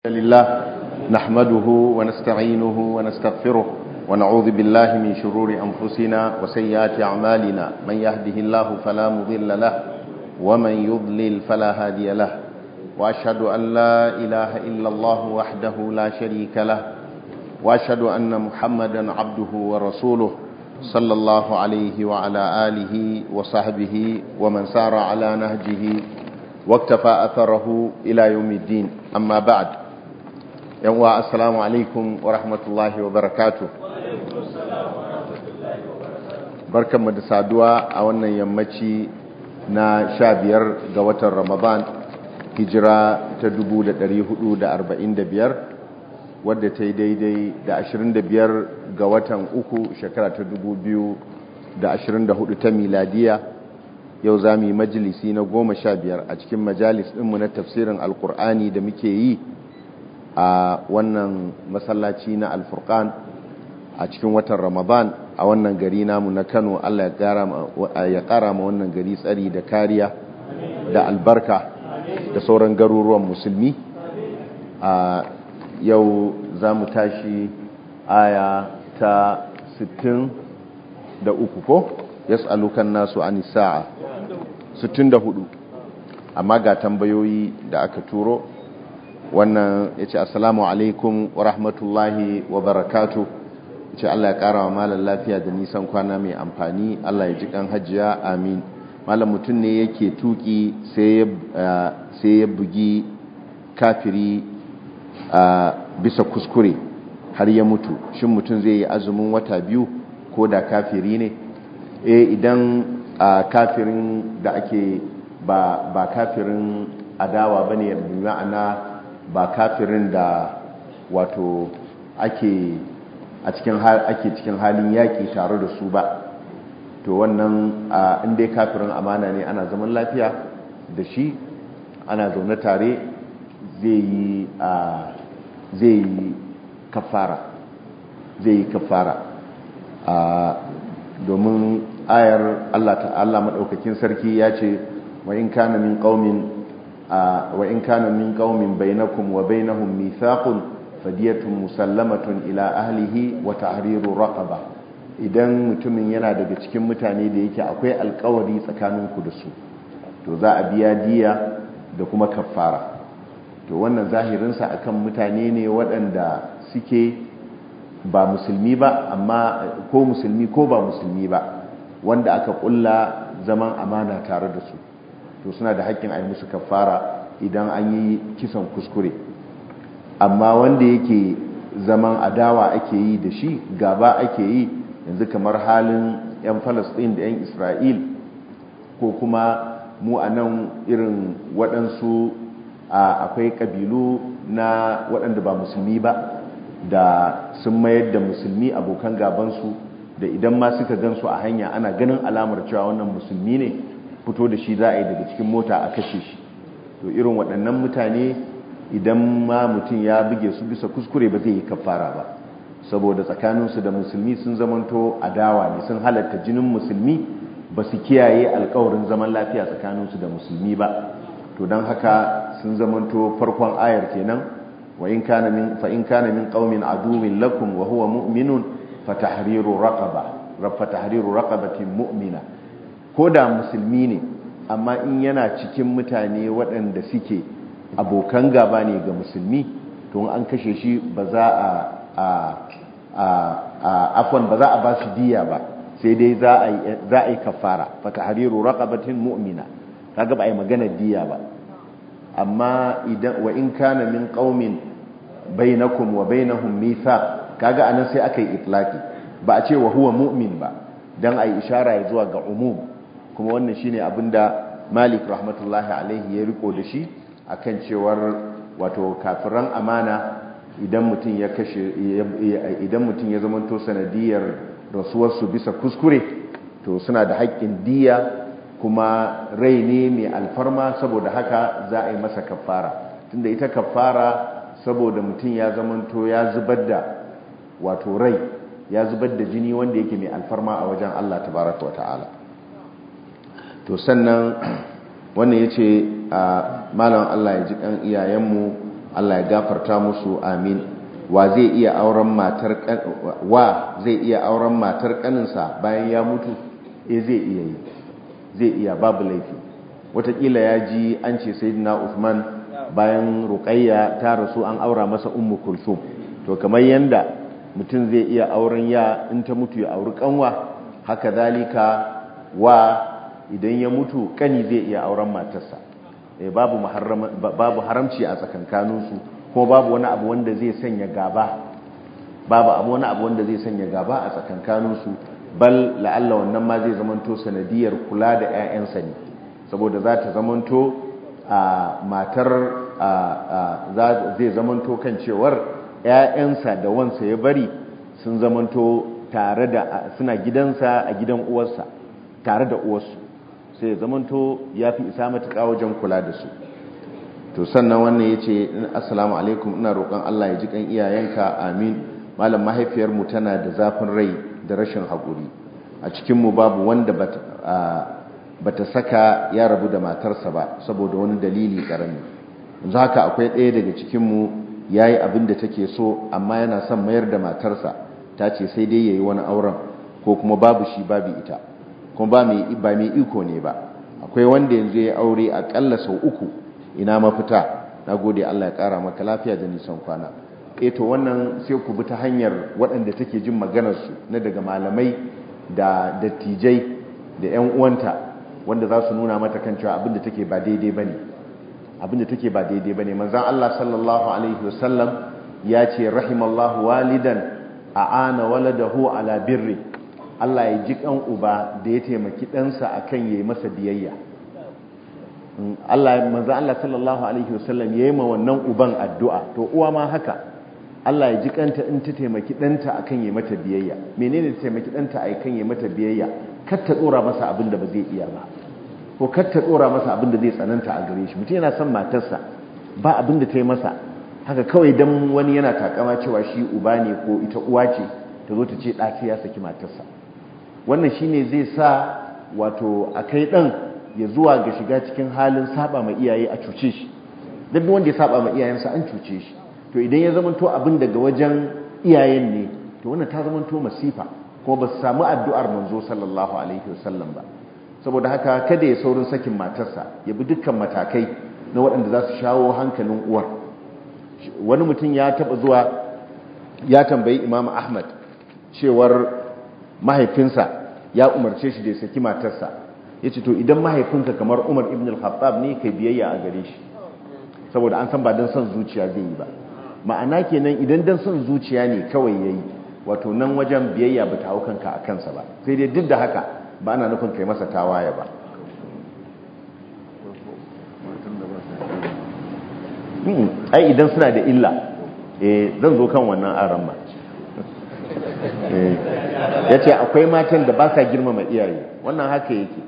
لله نحمده ونستعينه ونستغفره ونعوذ بالله من شرور أنفسنا وسيئات أعمالنا من يهده الله فلا مضل له ومن يضلل فلا هادي له وأشهد أن لا إله إلا الله وحده لا شريك له وأشهد أن محمدا عبده ورسوله صلى الله عليه وعلى آله وصحبه ومن سار على نهجه واكتفى أثره إلى يوم الدين أما بعد yanwa assalamu alaikum wa rahmatullahi wa barakatu barkanmu da saduwa a wannan yammaci na sha biyar ga watan ramadan hijira ta 445 wadda ta yi daidai da 25 ga watan uku shekara ta 2024 ta miladiya yau za mu yi majalisi na goma sha biyar a cikin majalis ɗinmu na tafsirin alkur'ani da muke yi a wannan masallaci na alfurkan a cikin watan ramadan a wannan gari namu na kano allah ya kara ma wannan gari tsari da kariya da albarka da sauran garuruwan musulmi a yau za mu tashi aya ta 63 ko yas'alukan nasu an sa'a 64 amma ga tambayoyi da aka turo wannan ya ce assalamu alaikum wa rahmatullahi wa barakatu ya ce Allah ya ƙara wa malar lafiya da nisan kwana mai amfani Allah ya ji kan hajiya amin malam mutum ne yake tuki sai ya bugi kafiri bisa kuskure har ya mutu shin mutum zai yi azumin wata biyu ko da kafiri ne e idan kafirin da ake ba kafirin adawa bane ya ma'ana ba kafirin da wato ake a cikin ake cikin halin yaƙi tare da su ba to wannan inda kafirin amana ne ana zaman lafiya da shi ana zaune tare zai yi zai yi kafara zai yi kafara domin ayar Allah ta'ala maɗaukakin sarki ya ce wa in kana min qaumin وإن كان من قوم بينكم وبينهم ميثاق فدية مسلمة إلى أهله وتحرير رقبة idan mutumin yana daga cikin mutane da yake akwai alkawari tsakaninku da su to za a biya diya da kuma kafara to wannan zahirinsa akan mutane ne waɗanda suke ba musulmi ba amma ko musulmi ko ba musulmi ba wanda aka ƙulla zaman amana tare da su to suna da haƙƙin a yi musu kafara idan an yi kisan kuskure amma wanda yake zaman adawa ake yi da shi gaba ake yi yanzu kamar halin 'yan falasɗin da 'yan isra'il ko kuma mu a nan irin waɗansu akwai ƙabilu na waɗanda ba musulmi ba da sun mayar da musulmi abokan gabansu da idan ma suka gansu a hanya ana ganin alamar cewa wannan musulmi ne fito da shi za a yi daga cikin mota a kashe shi to irin waɗannan mutane idan ma mutum ya buge su bisa kuskure ba zai yi kafara ba saboda tsakaninsu da musulmi sun zamanto adawa ne sun halatta jinin musulmi ba su kiyaye alkawarin zaman lafiya tsakaninsu da musulmi ba to don haka sun zamanto farkon ayar kenan wa in kana min fa in kana min qaumin aduwwin lakum wa huwa mu'minun fa tahriru raqaba fa tahriru raqabatin mu'mina ko da musulmi ne amma in yana cikin mutane waɗanda suke abokan gaba ne ga musulmi to an kashe shi ba za a afwan ba za a ba shi diya ba sai dai za a yi kafara fata hariru raqabatin mu'mina kaga ba a yi magana diya ba amma idan wa in kana min qaumin bainakum wa bainahum mithaq kaga anan sai aka yi itlaqi ba a ce wa huwa mu'min ba dan ai ishara ya zuwa ga umum kuma wannan shine abinda Malik rahmatullahi alaihi ya riko da shi akan cewar wato kafiran amana idan mutum ya kashe idan mutum ya zamanto sanadiyar rasuwarsu bisa kuskure to suna da haƙƙin diya kuma rai ne mai alfarma saboda haka za a yi masa kafara tunda ita kafara saboda mutum ya zamanto ya zubar da wato rai ya zubar da jini wanda yake mai alfarma a wajen Allah tabaraka wa ta'ala to sannan wannan ya ce a malam Allah ya ji kan iyayenmu Allah ya gafarta musu amin wa zai iya auren matar wa zai iya auren matar kaninsa bayan ya mutu eh zai iya yi zai iya babu laifi watakila ya ji an ce sayyidina Uthman bayan Ruqayya ta rasu an aura masa Ummu Kulthum to kamar yanda mutum zai iya auren ya in ta mutu ya auri kanwa haka zalika wa idan ya mutu kani zai iya auren matarsa babu babu haramci a tsakankaninsu kuma babu wani abu wanda zai sanya gaba babu abu wani abu wanda zai sanya gaba a tsakankaninsu bal la'alla wannan ma zai zamanto sanadiyar kula da 'ya'yansa ne saboda za ta zamanto a matar zai zamanto kan cewar 'ya'yansa da wansa ya bari sun zamanto tare da suna gidansa a gidan uwarsa tare da uwarsu sai ya zamanto ya fi isa matuƙa wajen kula da su to sannan wannan ya ce assalamu alaikum ina roƙon Allah ya ji kan iyayenka amin malam mahaifiyarmu tana da zafin rai da rashin haƙuri a cikinmu babu wanda bata saka ya rabu da matarsa ba saboda wani dalili ƙarami yanzu haka akwai ɗaya daga cikinmu ya yi abin da take so amma yana son mayar da matarsa ta ce sai dai ya yi wani auren ko kuma babu shi babu ita kuma ba mai iko ne ba akwai wanda yanzu ya aure aƙalla sau uku ina mafita na gode Allah ya ƙara maka lafiya da nisan kwana to wannan sai ku bi ta hanyar waɗanda take jin maganarsu na daga malamai da dattijai da 'yan uwanta wanda za su nuna mata kan cewa abinda take ba daidai ba ne abinda take ba daidai ba ne manzan Allah sallallahu Alaihi wasallam ya ce rahimallahu walidan a ana waladahu ala birri Allah ya ji kan uba da ya taimaki ɗansa a kan ya yi masa biyayya Allah manzan Allah sallallahu Alaihi wasallam ya yi ma wannan uban addu'a to uwa ma haka Allah ya ji kanta in ta taimaki ɗanta a kan ya mata biyayya menene ta taimaki ɗanta a kan ya mata biyayya kar ta tsora masa abin da ba zai iya ba ko kar ta tsora masa abin da zai tsananta a gare shi mutum yana son matarsa ba abin da ta yi masa haka kawai dan wani yana takama cewa shi uba ne ko ita uwa ce ta zo ta ce ɗaci ya saki matarsa wannan shine zai sa wato a kai ɗan ya zuwa ga shiga cikin halin saba ma iyaye a cuce shi duk wanda ya saba ma iyayensa an cuce shi to idan ya zamanto abin daga wajen iyayen ne to wannan ta zamanto masifa kuma ba su samu addu'ar manzo sallallahu alaihi wasallam ba saboda haka kada ya saurin sakin matarsa ya bi dukkan matakai na waɗanda za su shawo hankalin uwar wani mutum ya taɓa zuwa ya tambayi imam ahmad cewar mahaifinsa ya umarce shi da ya saki matarsa ya ce to idan mahaifinka kamar umar ibn al-khattab ne kai biyayya a gare shi saboda an san ba don son zuciya zai yi ba ma'ana kenan idan don son zuciya ne kawai ya yi wato nan wajen biyayya ba ta hau kanka a kansa ba sai dai duk da haka ba ana nufin kai masa tawaye ba ai idan suna da illa zan zo kan wannan aran ma ya ce akwai matan da ba sa girmama iyaye wannan haka yake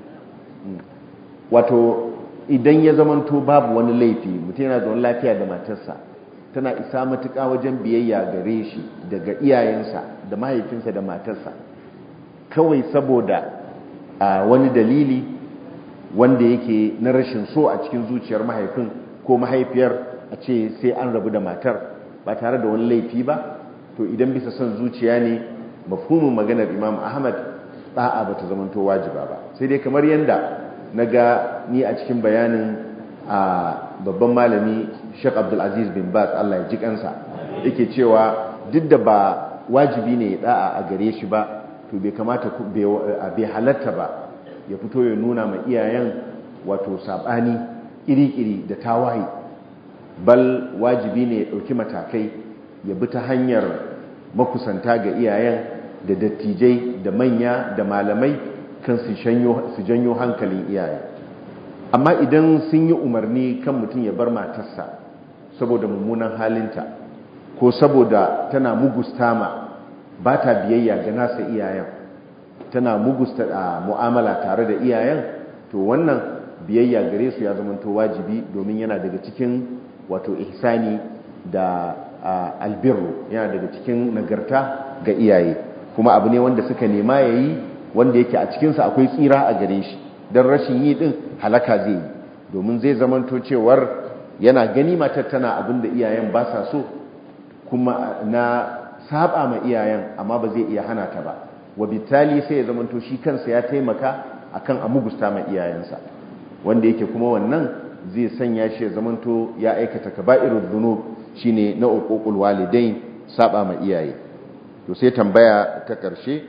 wato idan ya zamanto babu wani laifi mutum yana zaune lafiya da matarsa tana isa matuƙa wajen biyayya gare shi daga iyayensa da mahaifinsa da matarsa kawai saboda a wani dalili wanda yake na rashin so a cikin zuciyar mahaifin ko mahaifiyar a ce sai an rabu da matar ba tare da wani laifi ba to idan bisa son zuciya ne mafhumin maganar imam ahmad ɗa'a ba ta zamanto wajiba ba sai dai kamar yadda na ga ni a cikin bayanin a babban malami Sheikh Abdulaziz bin Baz Allah ya ji kansa yake cewa duk da ba wajibi ne ya da'a a gare shi ba to bai kamata bai halatta ba ya fito ya nuna ma iyayen wato sabani iri-iri da tawaye bal wajibi ne ya dauki matakai ya bi ta hanyar makusanta ga iyayen da dattijai da manya da malamai kan su janyo hankalin iyaye amma idan sun yi umarni kan mutum ya bar matarsa saboda mummunan halinta ko saboda tana mugusta ma ba ta biyayya ga nasa iyayen tana mugusta a mu'amala tare da iyayen to wannan biyayya gare su ya zamanto wajibi domin yana daga cikin wato ihsani da albirru yana daga cikin nagarta ga iyaye kuma abu ne wanda suka nema ya yi wanda yake a cikinsa akwai tsira a gare shi don rashin yi din halaka zai yi domin zai zamanto cewar yana gani matar tana abin da iyayen ba sa so kuma na saba ma iyayen amma ba zai iya hana ta ba wa bitali sai ya zamanto shi kansa ya taimaka akan a mugusta ma iyayensa wanda yake kuma wannan zai sanya shi ya zamanto ya aikata kaba'irul dhunub shine na uququl walidain saba ma iyaye to sai tambaya ta karshe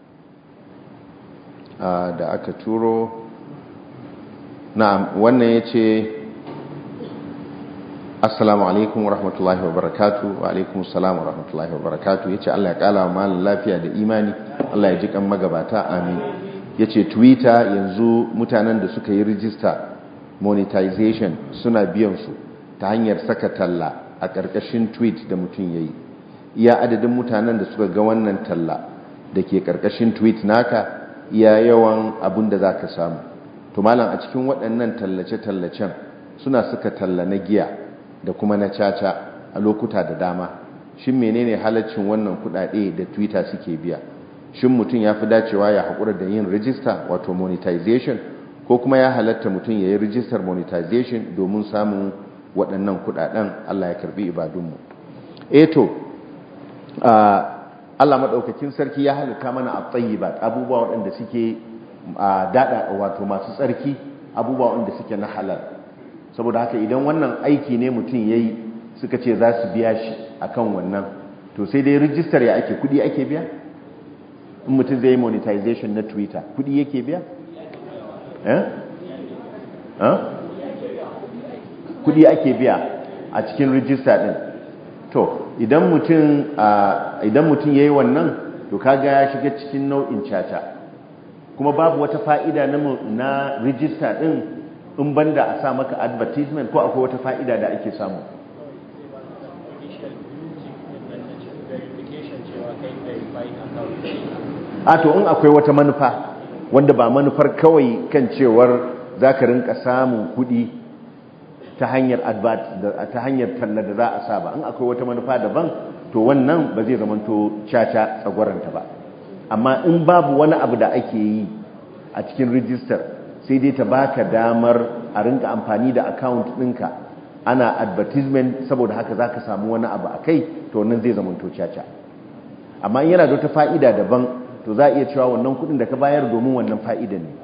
da aka turo na'am wannan yace assalamu alaikum wa rahmatullahi wa barakatu wa alaikum salam wa rahmatullahi wa barakatu yace Allah ya kala malam lafiya da imani Allah ya ji kan magabata amin yace twitter yanzu mutanen da suka yi rijista monetization suna biyan su ta hanyar saka talla a ƙarƙashin tweet da mutum yayi iya adadin mutanen da suka ga wannan talla da ke ƙarƙashin tweet naka iya yawan abin da zaka samu to malam a cikin waɗannan tallace-tallacen suna suka talla na giya da kuma na caca a lokuta da dama shin menene halaccin wannan kudade da twitter suke biya shin mutum ya fi dacewa ya haƙura da yin rijista wato monetization ko kuma ya halatta mutum ya yi rijistar monetization domin samun waɗannan kudaden allah ya karbi ibadunmu eto allah maɗaukakin sarki ya halitta mana a tsayi ba abubuwa waɗanda suke daɗa wato masu tsarki abubuwa waɗanda suke na halal saboda haka idan wannan aiki ne mutum ya yi suka ce za su biya shi a kan wannan to sai dai rijistar ya ake kudi ake biya in mutum zai yi monetization na twitter kudi yake biya kudi ake biya a cikin rijista din to idan mutum idan mutum ya yi wannan to kaga ya shiga cikin nau'in caca kuma babu wata fa'ida na rijista din in banda a sa maka advertisement ko akwai wata fa'ida da ake samu a to in akwai wata manufa wanda ba manufar kawai kan cewar za ka rinka samun kudi ta hanyar ta hanyar talla da za a sa ba in akwai wata manufa daban to wannan ba zai zamanto caca tsagwaranta ba amma in babu wani abu da ake yi a cikin rijistar sai dai ta baka damar a rinka amfani da account ɗinka ana advertisement saboda haka za ka samu wani abu a kai to wannan zai zama to caca amma yana da wata fa'ida daban to za a iya cewa wannan kudin da ka bayar domin wannan fa'ida ne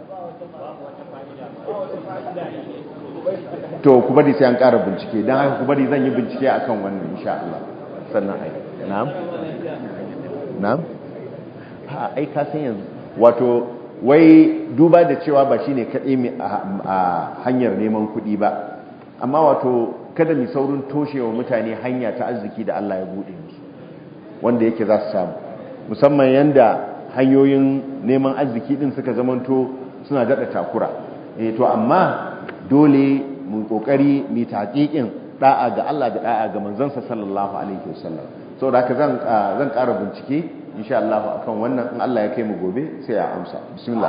to ku bari sai an ƙara bincike don haka ku bari zan yi bincike akan wannan insha Allah sannan ai na'am na'am ha ai ka san yanzu wato wai duba da cewa ba shine kaɗai a hanyar neman kuɗi ba amma wato kada mu saurin toshewa mutane hanya ta arziki da Allah ya buɗe musu wanda yake za su samu musamman yanda hanyoyin neman arziki din suka zamanto suna daɗa takura eh to amma dole mu kokari mu taƙiƙin da'a ga Allah da da'a ga manzansa sallallahu alaihi wasallam saboda haka zan zan ƙara bincike insha Allah akan wannan in Allah ya kai mu gobe sai ya amsa bismillah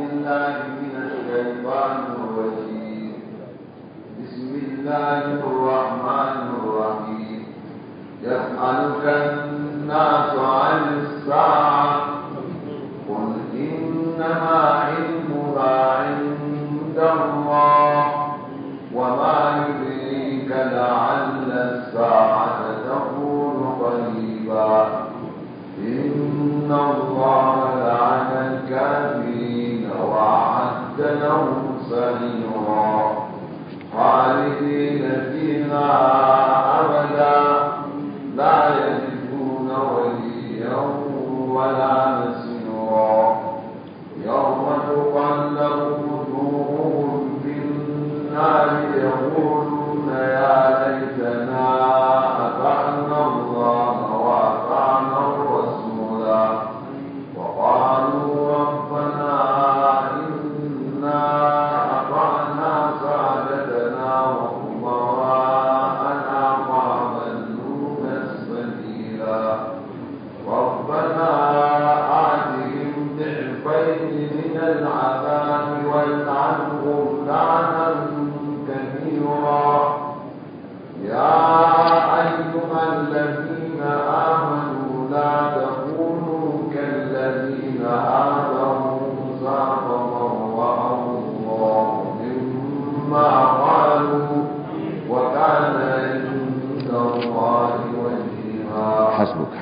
bismillahir rahmanir rahim yas'aluka an-nas 'anis sa'ah qul innama 'ilmuha 'inda Allah wa ma yudrika la'alla as-sa'ata takunu qariba إن الله لعن الكافرين وأعد لهم سعيرا خالدين فيها أبدا لا يجدون وليا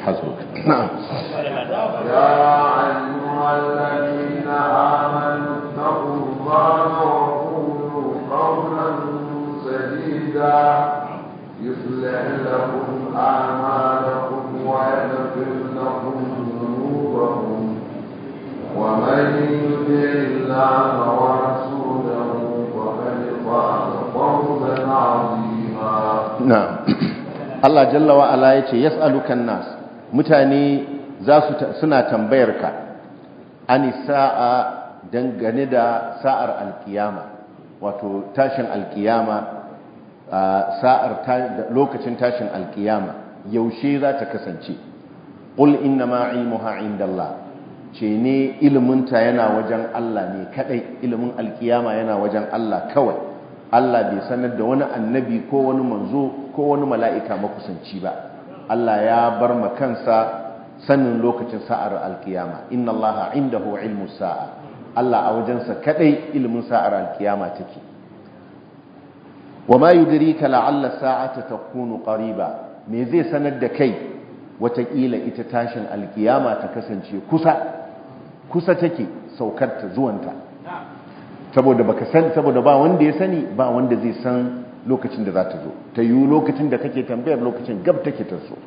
hasbuk na'am يا أيها الذين آمنوا اتقوا الله وقولوا قولا سديدا يصلح لكم أعمالكم ويغفر لكم ذنوبكم ومن يطع الله ورسوله فقد فاز فوزا عظيما na'am Allah jalla wa ala yace yas'alukan nas mutane za su suna tambayar ka ani sa'a dangane da sa'ar alkiyama wato tashin alkiyama sa'ar lokacin tashin alkiyama yaushe za ta kasance qul innama ilmuha indallah ce ne iliminta yana wajen Allah ne kadai ilimin alkiyama yana wajen Allah kawai Allah bai sanar da wani annabi ko wani manzo ko wani mala'ika makusanci ba Allah ya bar ma kansa sanin lokacin sa'ar alkiyama inna Allah indahu ilmu sa'a Allah a wajensa kadai ilimin sa'ar alkiyama take wa ma yudrika la'alla sa'ata takunu qariba me zai sanar da kai watakila ita tashin alkiyama ta kasance kusa kusa take saukar ta zuwanta saboda baka san saboda ba wanda ya sani ba wanda zai san lokacin da za ta zo ta yi lokacin da kake tambayar lokacin gab take ta so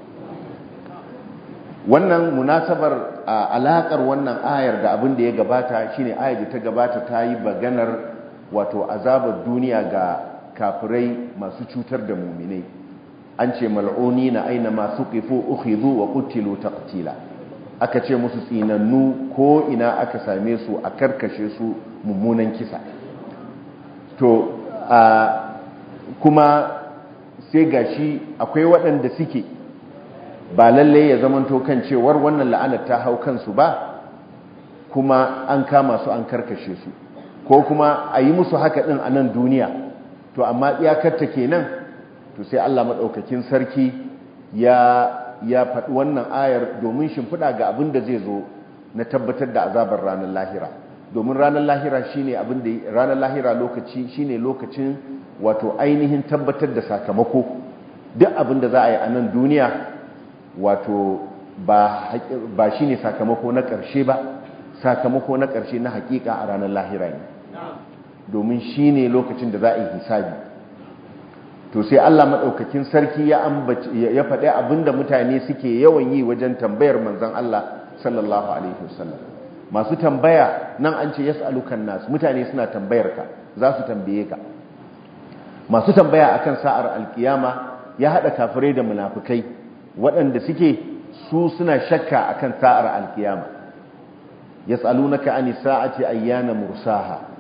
wannan munasabar alakar wannan ayar da abin da ya gabata shine ayar da ta gabata ta yi baganar wato azabar duniya ga kafirai masu cutar da muminai an ce mal'uni na aina masu kifo ukhidhu wa qutilu taqtila aka ce musu tsinannu ko ina aka same su a karkashe su mummunan kisa to kuma sai gashi akwai waɗanda suke ba lallai ya zamanto kan cewar wannan la'anar ta hau kansu ba kuma an kama su an karkashe su ko kuma a yi musu haka ɗin a nan duniya to amma iyakarta kenan to sai Allah maɗaukakin sarki ya ya faɗi wannan ayar domin shimfiɗa ga abin da zai zo na tabbatar da azabar ranar lahira domin ranar lahira shine abin da ranar lahira lokaci shine lokacin wato ainihin tabbatar da sakamako duk abin da za a yi a nan duniya wato ba ba shine sakamako na ƙarshe ba sakamako na ƙarshe na hakika a ranar lahira ne domin shine lokacin da za a yi hisabi to sai Allah maɗaukakin sarki ya ya faɗi abinda mutane suke yawan yi wajen tambayar manzon Allah sallallahu alaihi wasallam masu tambaya nan an ce yas'alukan nas mutane suna tambayar ka za su tambaye ka masu tambaya akan sa'ar alkiyama ya hada kafirai da munafikai waɗanda suke su suna shakka akan sa'ar alkiyama yas'alunaka anis sa'ati ayyana mursaha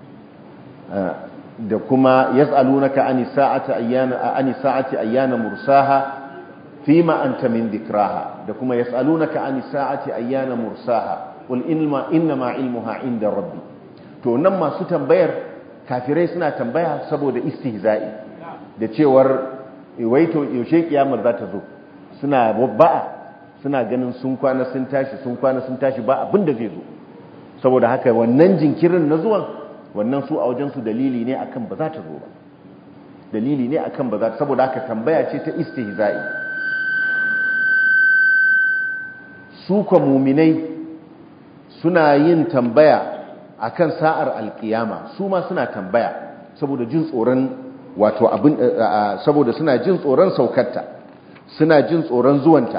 da kuma yas'alunaka anis sa'ati ayyana anis sa'ati ayyana mursaha fima anta min dhikraha da kuma yas'alunaka anis sa'ati ayyana mursaha qul inma inma ilmuha inda rabbi to nan masu tambayar kafirai suna tambaya saboda istihza'i da cewar waito yaushe kiyamar za ta zo suna ba'a suna ganin sun kwana sun tashi sun kwana sun tashi ba abin da zai zo saboda haka wannan jinkirin na zuwan wannan su a wajensu dalili ne akan ba za ta zo ba dalili ne akan ba za ta saboda haka tambaya ce ta istihza'i su kwa muminai suna yin tambaya akan sa'ar alkiyama su ma suna tambaya saboda jin tsoron wato abin saboda suna jin tsoron saukarta suna jin tsoron zuwanta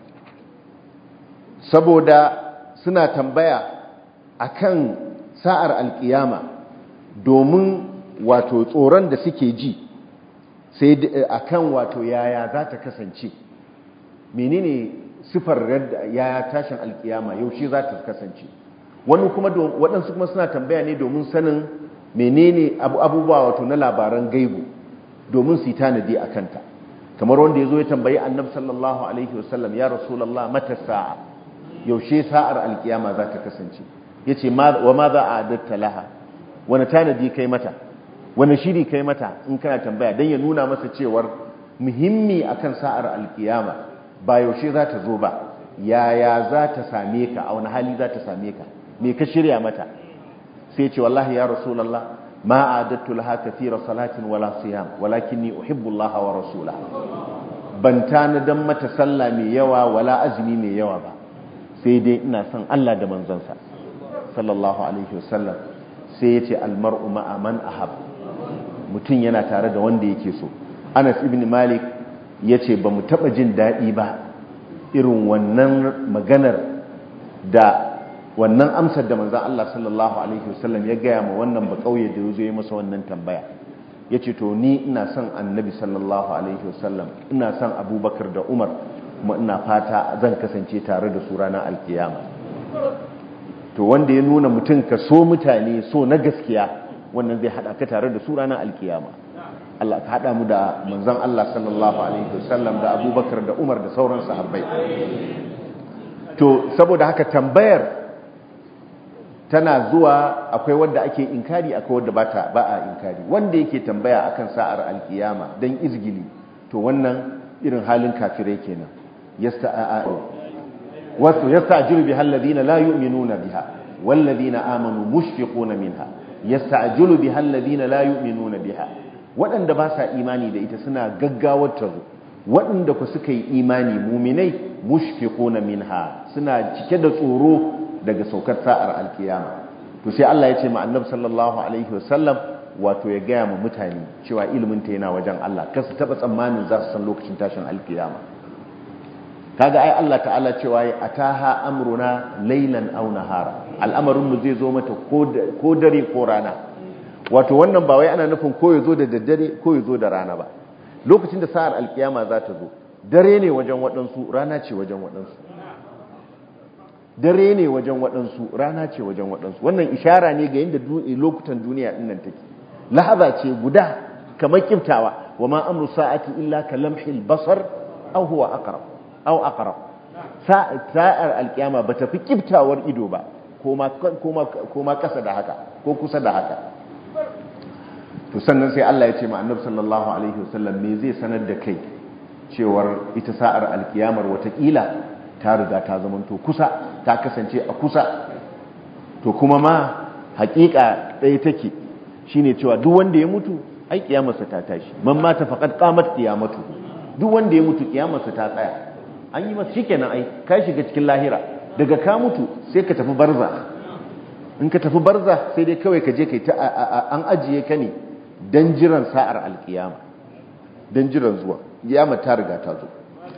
saboda suna tambaya akan sa'ar alkiyama domin wato tsoron da suke ji sai akan wato yaya za ta kasance menene sifar yaya tashin alkiyama yaushe za ta kasance wani kuma waɗansu kuma suna tambaya ne domin sanin menene abubuwa wato na labaran gaibu domin su yi tanadi a kanta kamar wanda ya zo ya tambayi annab sallallahu alaihi wasallam ya rasulallah mata sa'a yaushe sa'ar alkiyama za ta kasance ya ce wa ma za a adatta laha wani tanadi kai mata wani shiri kai mata in kana tambaya don ya nuna masa cewar muhimmi akan sa'ar alkiyama ba yaushe za ta zo ba yaya za ta same ka a wani hali za ta same ka me ka shirya mata sai ce wallahi ya rasulallah ma adattu laha kathira salatin wala siyam walakinni uhibbu Allah wa rasulahu ban tanadan mata sallah mai yawa wala azumi mai yawa ba sai dai ina son Allah da manzansa sallallahu alaihi wasallam sai ya ce almar'u ma'a man ahab mutum yana tare da wanda yake so Anas ibn Malik ya ce ba mu taɓa jin daɗi ba irin wannan maganar da wannan amsar da manzan Allah sallallahu alaihi wasallam ya gaya ma wannan ba kauye da ya zo ya masa wannan tambaya ya ce to ni ina son annabi sallallahu alaihi wasallam ina son abubakar da umar kuma ina fata zan kasance tare da su ranar alkiyama to wanda ya nuna mutum ka so mutane so na gaskiya wannan zai hada ka tare da su ranar alkiyama Allah ka hada mu da manzon Allah sallallahu alaihi wasallam da abubakar da umar da sauran sahabbai to saboda haka tambayar tana zuwa akwai wanda ake inkari akwai wanda bata ba a inkari wanda yake tambaya akan sa'ar alkiyama dan izgili to wannan irin halin kafirai kenan yasta'a wato yasta'jilu biha alladhina la yu'minuna biha walladhina amanu mushfiquna minha yasta'jilu biha alladhina la yu'minuna biha waɗanda ba sa imani da ita suna gaggawar ta zo waɗanda ku suka yi imani muminai mushfiquna minha suna cike da tsoro daga saukar sa'ar alkiyama to sai Allah ya ce ma annabi sallallahu alaihi wasallam wato ya gaya ma mutane cewa ilimin ta yana wajen Allah kar su taba tsammanin za su san lokacin tashin alkiyama kaga ai Allah ta'ala cewa ya ataha amruna laylan aw nahara al'amarin mu zai zo mata ko dare ko rana wato wannan ba wai ana nufin ko ya zo da daddare ko ya zo da rana ba lokacin da sa'ar alkiyama za ta zo dare ne wajen waɗansu rana ce wajen waɗansu dare ne wajen waɗansu rana ce wajen waɗansu wannan ishara ne ga yadda lokutan duniya ɗin nan take lahaza ce guda kamar kiftawa wa ma amru sa'ati illa ka lamhil basar aw huwa aqrab aw aqrab sa'ar alkiyama bata fi kiftawar ido ba ko ma ko ma kasa da haka ko kusa da haka to sannan sai Allah ya ce ma annabi sallallahu alaihi wasallam me zai sanar da kai cewar ita sa'ar alkiyamar watakila ta riga ta zamanto kusa ta kasance a kusa to kuma ma hakika ɗaya take shine cewa duk wanda ya mutu ai kiyamarsa ta tashi man mata faqad qamat qiyamatu duk wanda ya mutu kiyamarsa ta tsaya an yi masa shikenan ai ka shiga cikin lahira daga ka mutu sai ka tafi barza in ka tafi barza sai dai kawai ka je kai ta an ajiye ka ne dan jiran sa'ar alkiyama dan jiran zuwa kiyama ta riga ta zo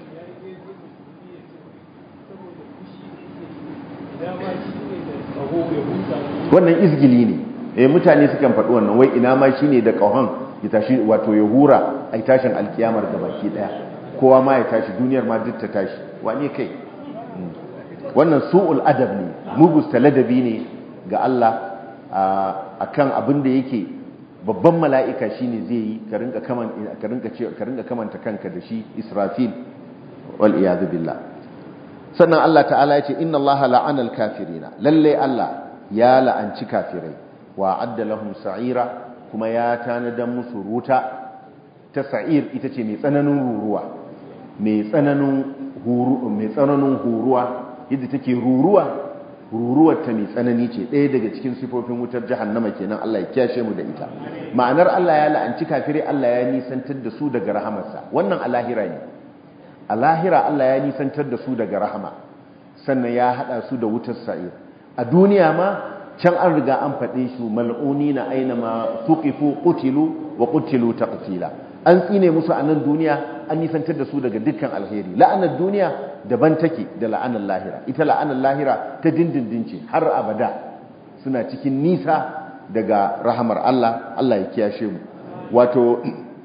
wannan izgili ne eh mutane sukan faɗi wannan wai ina ma shine da ƙahon ya tashi wato ya hura ai tashin alkiyamar da baki daya kowa ma ya tashi duniyar ma duk ta tashi wane kai wannan su'ul adab ne mugusta ladabi ne ga Allah akan abin da yake babban mala'ika shine zai yi ka rinka kaman ka rinka ka rinka kamanta kanka da shi Israfil wal iyad billah sannan Allah ta'ala ya ce inna Allah la'ana al-kafirina lalle Allah ya la'anci kafirai wa adda lahum sa'ira kuma ya tanadan musu ruta ta sa'ir ita ce mai tsananin ruruwa mai tsananin huru mai tsananin huruwa yadda take ruruwa ruruwar ta mai tsanani ce ɗaya daga cikin sifofin wutar jahannama kenan Allah ya kiyashe mu da ita ma'anar Allah ya la'anci kafirai Allah ya nisantar da su daga rahamarsa wannan a lahira ne a lahira Allah ya nisantar da su daga rahama sannan ya hada su da wutar sa'ir a duniya ma can an riga an faɗe su mal'uni na aina ma tuqifu qutilu wa qutilu taqtila an tsine musu a nan duniya an nisantar da su daga dukkan alheri la'anar duniya daban take da la'anar lahira ita la'anar lahira ta dindindin ce har abada suna cikin nisa daga rahamar Allah Allah ya kiyashe mu wato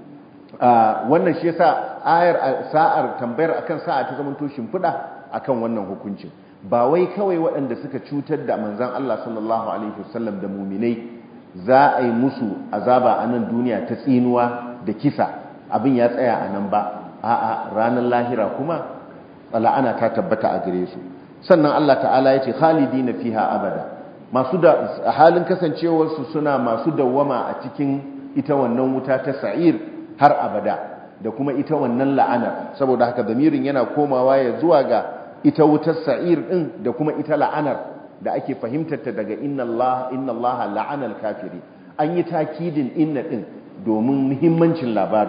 wannan shi yasa ayar sa'ar tambayar akan sa'a ta zamanto shimfiɗa akan wannan hukuncin ba wai kawai waɗanda suka cutar da manzan Allah sallallahu alaihi wasallam da muminai za a yi musu azaba a nan duniya ta tsinuwa da kisa abin ya tsaya a nan ba a'a ranar lahira kuma la'ana ta tabbata a gare su sannan Allah ta'ala ya ce khalidina fiha abada masu da halin kasancewarsu suna masu dawwama a cikin ita wannan wuta ta sa'ir har abada da kuma ita wannan la'anar saboda haka zamirin yana komawa ya zuwa ga ita wutar sa'ir din da kuma ita la'anar da ake fahimtar ta daga inna Allah inna Allah la'anal kafiri an yi takidin inna din domin muhimmancin labarin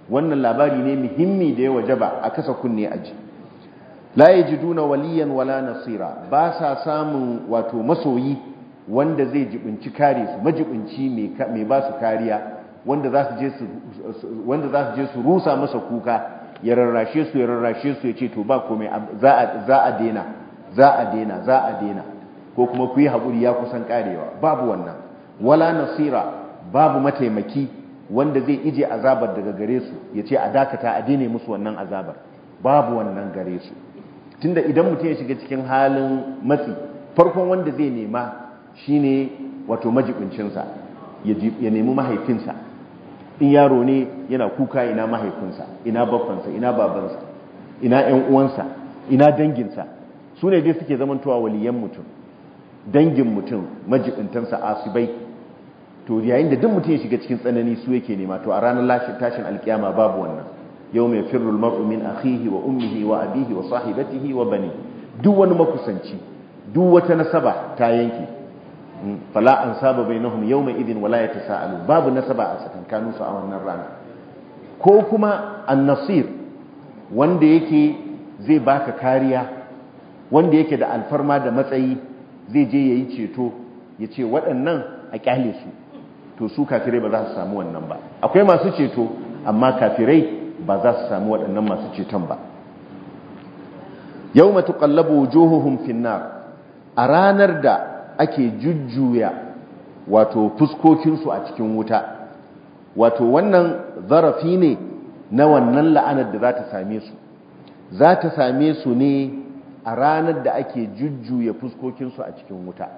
wannan labari ne muhimmi da ya wajaba a kasa kunne aji la yajiduna waliyan wala nasira ba sa samun wato masoyi wanda zai jibinci kare su majibinci mai ba su kariya wanda za su je su wanda za su je su rusa masa kuka ya rarrashe su ya rarrashe su ya ce to ba komai za a za a dena za a dena za a dena ko kuma ku yi haƙuri ya kusan karewa babu wannan wala nasira babu mataimaki wanda zai ije azabar daga gare su ya ce a dakata a daina musu wannan azabar babu wannan gare su tunda idan mutum ya shiga cikin halin matsi farkon wanda zai nema shine wato majibincinsa ya nemi mahaifinsa in yaro ne yana kuka ina mahaifinsa ina babbansa ina babansa ina ƴan uwansa ina danginsa su ne dai suke zamantowa waliyan mutum dangin mutum majibintansa asibai to yayin da duk mutum ya shiga cikin tsanani su yake nema to a ranar tashin alkiyama babu wannan yau mai firrul mar'u min akhihi wa ummihi wa abihi wa sahibatihi wa bani duk wani makusanci duk wata nasaba ta yanke fala an saba bainahum yawma idin wala yatasaalu babu nasaba a tsakankanin su a wannan rana ko kuma an-nasir wanda yake zai baka kariya wanda yake da alfarma da matsayi zai je yayi ceto yace waɗannan a kyale su to su kafirai ba za su samu wannan ba akwai masu ceto amma kafirai ba za su samu waɗannan masu ceton ba yau matu ƙallabu wujuhuhum finnar a ranar da ake jujjuya wato fuskokinsu a cikin wuta wato wannan zarafi ne na wannan la'anar da za ta same su za ta same su ne a ranar da ake jujjuya fuskokinsu a cikin wuta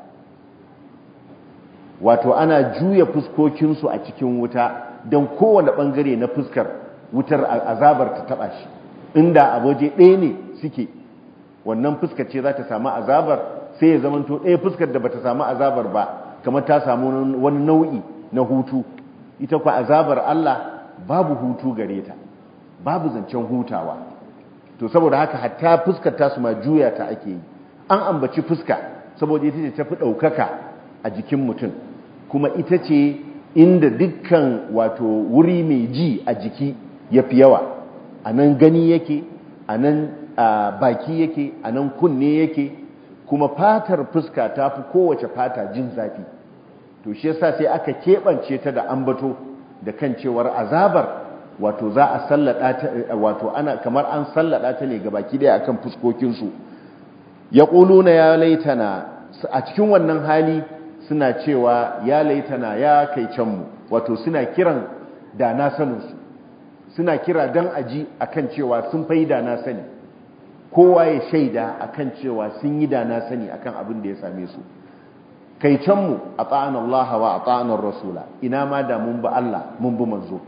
wato ana juya fuskokinsu a cikin wuta don kowane ɓangare na fuskar wutar azabar ta taba shi inda a waje ɗaya ne suke wannan fuskar ce za ta samu azabar sai ya zamanto ɗaya fuskar da bata samu azabar ba kamar ta samu wani nau'i na hutu ita kwa azabar Allah babu hutu gare ta babu zancen hutawa to saboda haka hatta fuskar ta su ma juya ta ake yi an ambaci fuska saboda ita ce tafi ɗaukaka a jikin mutum kuma ita ce inda dukkan wato wuri mai ji a jiki ya fi yawa a nan gani yake a nan baki yake a nan kunne yake kuma fatar fuska ta fi kowace fata jin zafi to shi yasa sai aka keɓance ta da ambato da kan cewar azabar wato za a sallada ta wato ana kamar an sallada ta ne ga baki daya akan fuskokinsu ya na ya laitana a cikin wannan hali suna cewa ya laitana ya kai canmu wato suna kiran da na saninsu suna kira don aji akan cewa sun fai da na sani kowa ya shaida akan cewa sun yi da na sani akan abin da ya same su kai canmu a ta'an Allah wa a ta'anar Rasula ina ma da mun bi Allah mun bi manzo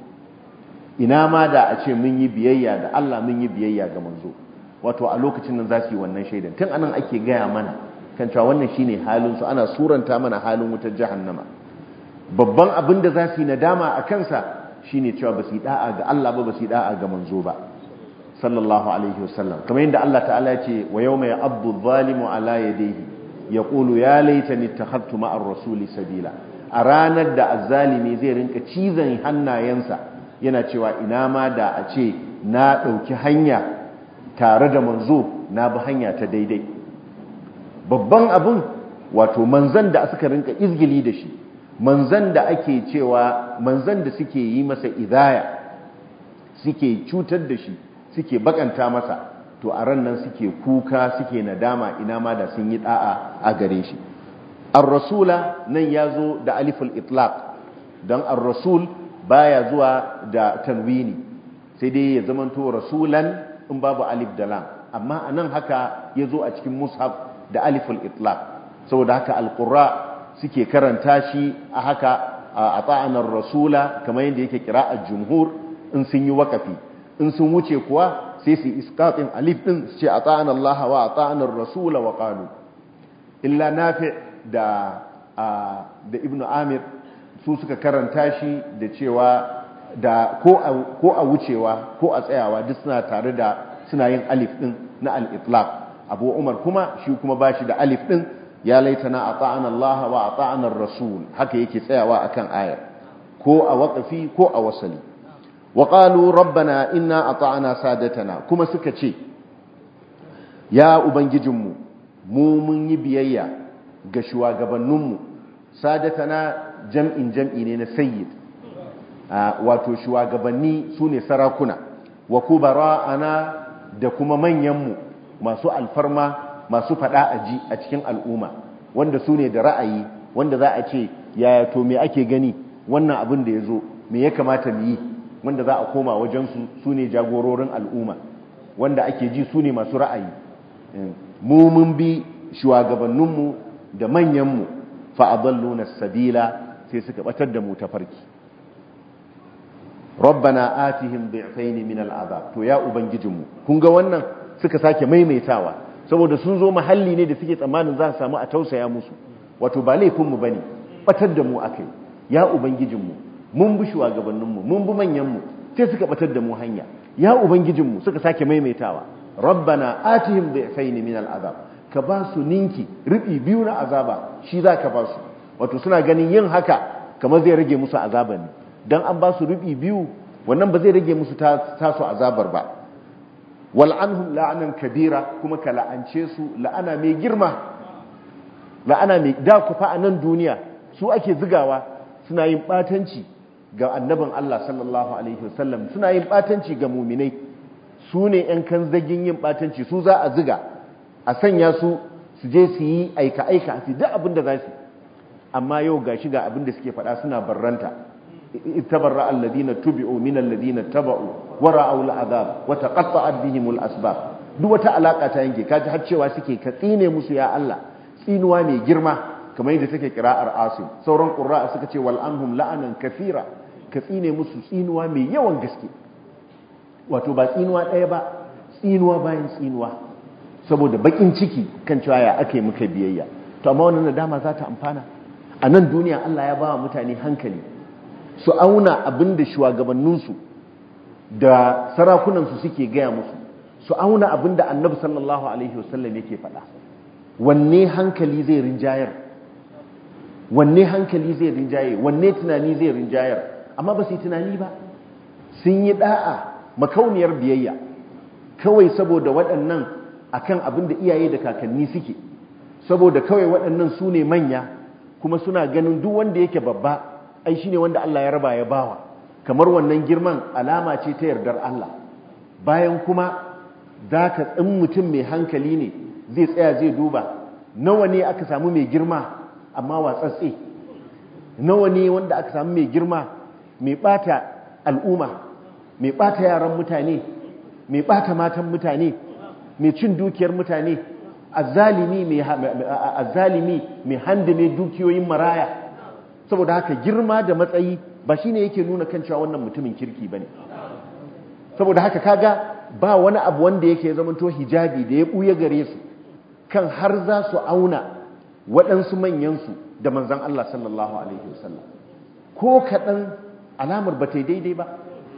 ina ma da a ce mun yi biyayya da Allah mun yi biyayya ga manzo wato a lokacin nan za su yi wannan shaidan tun anan ake gaya mana kan cewa wannan shine halin su ana suranta mana halin wutar jahannama babban abin da za su yi nadama a kansa shine cewa ba su yi da'a ga Allah ba ba su yi da'a ga manzo ba sallallahu alaihi wasallam kamar yadda Allah ta'ala ya ce wa yawma ya'abdu adh-dhalimu ala yadayhi yaqulu ya laitani ittakhadtu ma'ar rasuli sabila a ranar da azzalimi zai rinka cizon hannayensa yana cewa ina ma da a ce na ɗauki hanya tare da manzo na bi hanya ta daidai babban abin wato manzan da suka rinka izgili da shi manzan da ake cewa manzan da suke yi masa idaya suke cutar da shi suke bakanta masa to a ran nan suke kuka suke nadama ina ma da sun yi da'a a gare shi ar-rasula nan ya zo da aliful itlaq don ar-rasul baya zuwa da tanwini sai dai ya zamanto rasulan in babu alif da lam amma anan haka ya zo a cikin mushaf da aliful itlaq saboda haka alqurra suke karanta shi a haka a ta'anar rasula kamar yadda yake kira'ar jumhur in sun yi wakafi in sun wuce kuwa sai su isqatin alif din su ce ata'ana Allah wa ata'ana rasula wa qalu illa nafi da da ibnu amir su suka karanta shi da cewa da ko a wucewa ko a tsayawa duk suna tare da suna yin alif din na al-itlaq abu umar kuma shi kuma bashi da alif din ya laitana ata'ana Allah wa ata'ana rasul haka yake tsayawa akan ayar ko a waqafi ko a wasali wa qalu rabbana inna ata'na sadatana kuma suka ce ya ubangijinmu mu mun yi biyayya ga shugabanninmu sadatana jam'in jam'i ne na sayyid wato shugabanni su ne sarakuna wa kubara'ana da kuma manyanmu masu alfarma masu fada aji a cikin al'umma wanda su ne da ra'ayi wanda za a ce yaya to me ake gani wannan abin da ya zo me ya kamata mu yi wanda za a koma wajensu su ne jagororin al'umma wanda ake ji su ne masu ra'ayi mu mun bi shugabanninmu da manyanmu fa'adalluna sabila sai suka batar da mu ta farki rabbana atihim bi'faini min al'azab to ya ubangijinmu kun ga wannan suka sake maimaitawa saboda sun zo mahalli ne da suke tsammanin za su samu a tausaya musu wato ba laifinmu bane batar da mu akai ya ubangijinmu mun bi shugabanninmu mun bi manyanmu sai suka batar da mu hanya ya ubangijinmu suka sake maimaitawa rabbana atihim bi'faini min al'azab ka ba su ninki ribi biyu na azaba shi za ka ba su wato suna ganin yin haka kamar zai rage musu azaban ne dan an ba su ribi biyu wannan ba zai rage musu tasu azabar ba wal'anhum la'anan kabira kuma ka la'ance su la'ana mai girma la'ana mai da ku fa a nan duniya su ake zigawa suna yin batanci ga annabin Allah sallallahu alaihi wasallam suna yin batanci ga muminai su ne ‘yan kan zagin yin batanci su za a ziga a sanya su su je su yi aika-aika su duk abin da za su amma yau ga shi ga abin da suke faɗa suna barranta itabarra alladina tubi'u min alladina taba'u wa ra'aw al'azab wa taqatta'at bihim al'asbab duk wata alaka ta yanke kaji har cewa suke ka tsine musu ya Allah tsinuwa mai girma kamar yadda take kira'ar asim sauran qurra'a suka ce wal anhum la'anan kathira ka tsine musu tsinuwa mai yawan gaske wato ba tsinuwa ɗaya ba tsinuwa bayan tsinuwa saboda bakin ciki kan cewa ya aka yi muka biyayya to amma wannan nadama za ta amfana a nan duniya Allah ya ba wa mutane hankali su auna abin da shugabanninsu da sarakunansu suke gaya musu su auna abin da annabi sallallahu alaihi wasallam yake faɗa wanne hankali zai rinjayar wanne hankali zai rinjaye wanne tunani zai rinjayar amma ba su yi tunani ba sun yi da'a makauniyar biyayya kawai saboda waɗannan akan abin da iyaye da kakanni suke saboda kawai waɗannan su ne manya kuma suna ganin duk wanda yake babba ai shine wanda Allah ya raba ya bawa kamar wannan girman alama ce ta yardar Allah bayan kuma zaka tsin mutum mai hankali ne zai tsaya zai duba nawa ne aka samu mai girma amma watsatse nawa ne wanda aka samu mai girma mai bata al'umma mai bata yaran mutane mai bata matan mutane mai cin dukiyar mutane azzalimi mai azzalimi mai handame dukiyoyin maraya saboda haka girma da matsayi ba shine yake nuna kan cewa wannan mutumin kirki bane saboda haka kaga ba wani abu wanda yake zamanto hijabi da ya buya gare su kan har za su auna waɗansu manyansu da manzan Allah sallallahu alaihi wasallam ko kaɗan alamar ba ta daidai ba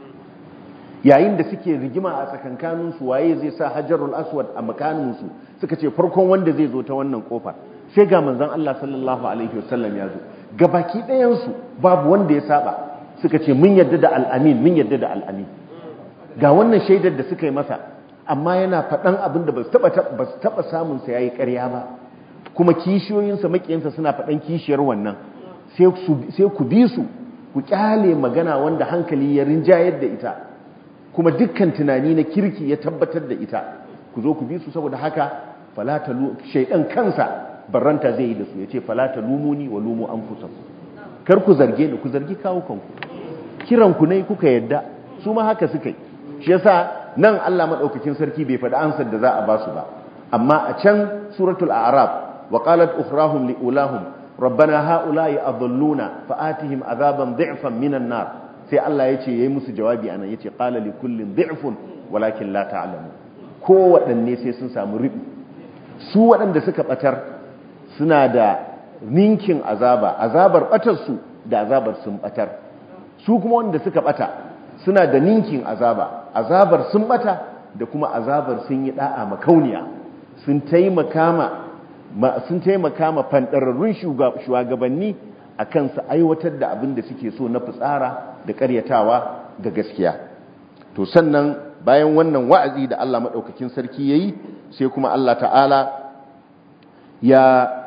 yayin da suke rigima a tsakankaninsu waye zai sa hajarul aswad a makaninsu suka ce farkon wanda zai zo ta wannan kofar sai ga manzan Allah sallallahu alaihi wasallam ya zo gabaki ɗayansu babu wanda ya saba suka ce mun yadda da al'amin mun yadda da al'amin ga wannan shaidar da suka yi masa amma yana faɗan abin da ba su taɓa samunsa ya yi ƙarya ba kuma kishiyoyinsa maƙiyansa suna faɗan kishiyar wannan sai ku bi su ku ƙyale magana wanda hankali ya rinjayar da ita kuma dukkan tunani na kirki ya tabbatar da ita ku zo ku bi su saboda haka shaidan kansa barranta zai yi da su ya ce falata lumuni wa lumu an kusa kar ku zarge ni ku zargi kawo kanku kiranku ne kuka yadda su ma haka suka yi shi yasa nan Allah madaukakin sarki bai faɗi ansar da za a ba su ba amma a can suratul a'raf wa qalat ukhrahum li ulahum rabbana haula'i adalluna fa'atihim azaban dhi'fan minan nar sai Allah yace yayi musu jawabi anan yace qala li kullin dhi'fun walakin la ta'lamu ko waɗanne sai sun samu ribi su waɗanda suka batar suna da ninkin azaba azabar batar su da azabar sun batar su kuma wanda suka bata suna da ninkin azaba azabar sun bata da kuma azabar sun yi da'a makauniya sun taimaka ma sun taimaka ma fandararrun shugabanni akan su aiwatar da abin da suke so na fitsara da karyatawa ga gaskiya to sannan bayan wannan wa'azi da Allah maɗaukakin sarki ya yi sai kuma Allah ta'ala ya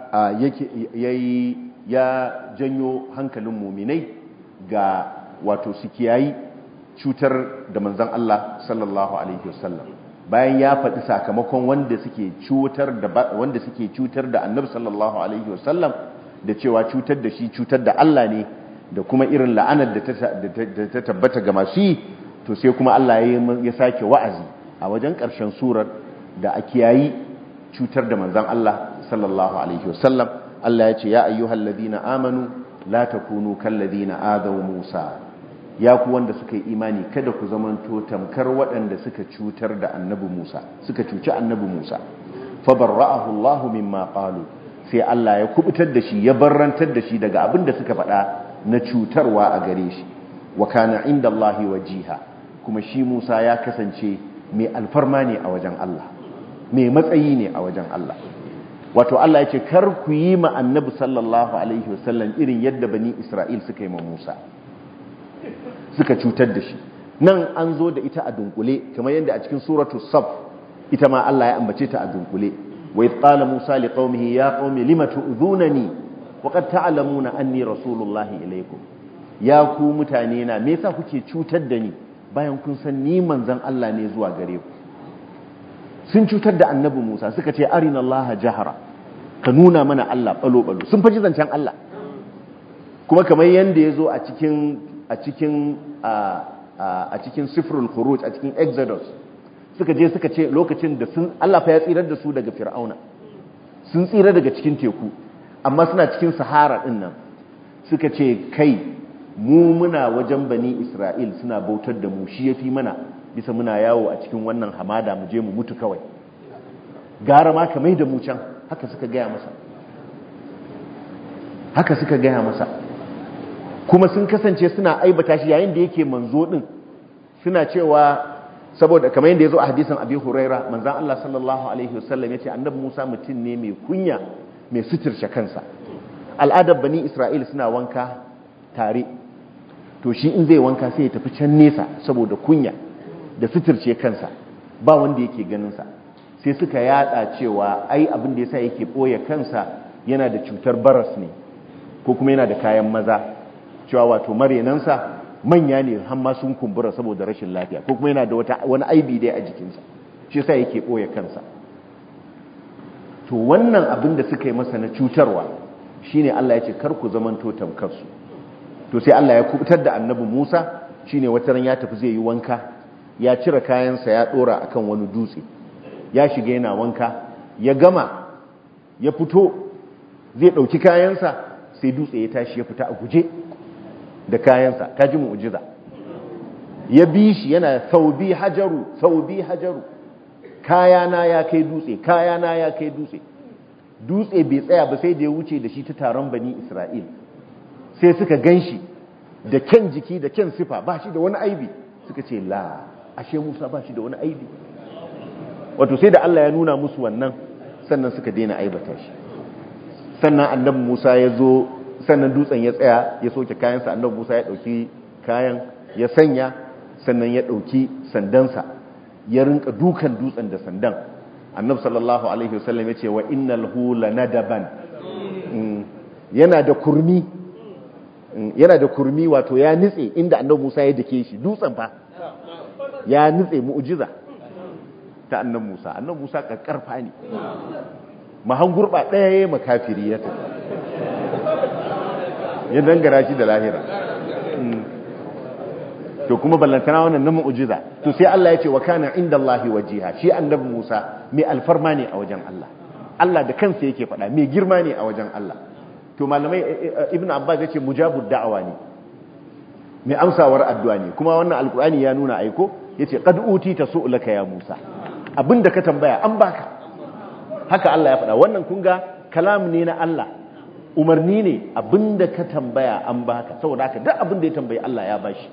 ya janyo hankalin muminai ga wato su kiyayi cutar da manzan Allah sallallahu alaihi wasallam bayan ya faɗi sakamakon wanda suke cutar da wanda suke cutar da annabi sallallahu alaihi wasallam da cewa cutar da shi cutar da Allah ne da kuma irin la'anar da ta tabbata ga masu yi to sai kuma Allah ya sake wa'azi a wajen ƙarshen surar da a kiyayi cutar da manzan Allah sallallahu alaihi wasallam Allah ya ce ya ayyuhal ladina amanu la takunu kal ladina adaw Musa ya ku wanda suka yi imani kada ku zamanto tamkar waɗanda suka cutar da annabi Musa suka cuci annabi Musa fa barra'ahu Allah mimma qalu sai Allah ya kubutar da shi ya barrantar da shi daga abin da suka faɗa na cutarwa a gare shi wa kana inda Allah wajiha kuma shi Musa ya kasance mai alfarma ne a wajen Allah mai matsayi ne a wajen Allah wato Allah ya ce kar ku yi ma annabi sallallahu alaihi wasallam irin yadda bani Isra'il suka yi ma Musa suka cutar da shi nan an zo da ita a dunkule kamar yadda a cikin suratul saf ita ma Allah ya ambace ta a dunkule wa idh qala Musa liqaumihi ya qaumi lima tu'dhunani wa qad ta'lamuna anni rasulullahi ilaykum ya ku mutane na me yasa kuke cutar da ni bayan kun san ni manzon Allah ne zuwa gare ku sun cutar da annabi Musa suka ce arina Allah jahara ka nuna mana Allah balo-balo sun faji zancen Allah kuma kamar yadda ya zo a cikin a cikin a cikin sifrul khuruj a cikin exodus suka je suka ce lokacin da sun Allah fa ya tsirar da su daga fir'auna sun tsira daga cikin teku amma suna cikin sahara din nan suka ce kai mu muna wajen bani isra'il suna bautar da mu shi yafi mana bisa muna yawo a cikin wannan hamada mu je mu mutu kawai gara ma ka mai da mu can haka suka gaya masa haka suka gaya masa kuma sun kasance suna aibata shi yayin da yake manzo din suna cewa saboda kamar yadda yazo a hadisin Abi Huraira manzon Allah sallallahu alaihi wasallam yace annabi Musa mutum ne mai kunya mai suturce kansa al'adar bani Isra'il suna wanka tare to shi in zai wanka sai ya tafi can nesa saboda kunya da suturce kansa ba wanda yake ganin sa sai suka yada cewa ai abin da yasa yake boye kansa yana da cutar baras ne ko kuma yana da kayan maza cewa wato marenansa manya ne hamma sun kumbura saboda rashin lafiya ko kuma yana da wata wani aibi dai a jikinsa shi yasa yake boye kansa to wannan abin da suka yi masa na cutarwa shine Allah ya ce kar ku zamanto tamkar su to sai Allah ya kubutar da annabi Musa shine wata ran ya tafi zai yi wanka ya cire kayansa ya dora akan wani dutse ya shiga yana wanka ya gama ya fito zai dauki kayansa sai dutse ya tashi ya fita a guje da kayansa ta ji mu'jiza ya bi shi yana saubi hajaru saubi hajaru kayana ya kai dutse kayana ya kai dutse dutse bai tsaya ba sai da ya wuce da shi ta taron bani isra'il sai suka gan shi da kyan jiki da kyan sifa ba shi da wani aibi suka ce la ashe musa ba shi da wani aibi wato sai da allah ya nuna musu wannan sannan suka daina aibata shi sannan annabi musa ya zo sannan dutsen ya tsaya ya soke kayansa annabi Musa ya dauki kayan ya sanya sannan ya dauki sandansa ya rinka dukan dutsen da sandan annabi sallallahu alaihi wasallam ya ce wa innal hu lanadaban yana da kurmi yana da kurmi wato ya nitse inda annabi Musa ya dake shi dutsen fa ya nitse mu'jiza ta annabi Musa annabi Musa kakkarfa ne mahan gurba daya yayin makafiri ya tafi ya dangara shi da lahira to kuma ballantana wannan na mu'jiza to sai Allah ya ce wa kana inda Allahi wajiha shi annabi Musa mai alfarma ne a wajen Allah Allah da kansa yake faɗa mai girma ne a wajen Allah to malamai ibnu abbas yace mujabud da'awa ne mai amsawar addu'a ne kuma wannan alkur'ani ya nuna aiko yace qad utita su'laka ya Musa abinda ka tambaya an baka haka Allah ya faɗa wannan kun ga kalam ne na Allah umarni ne abinda ka tambaya an baka saboda haka duk abinda ya tambayi Allah ya bashi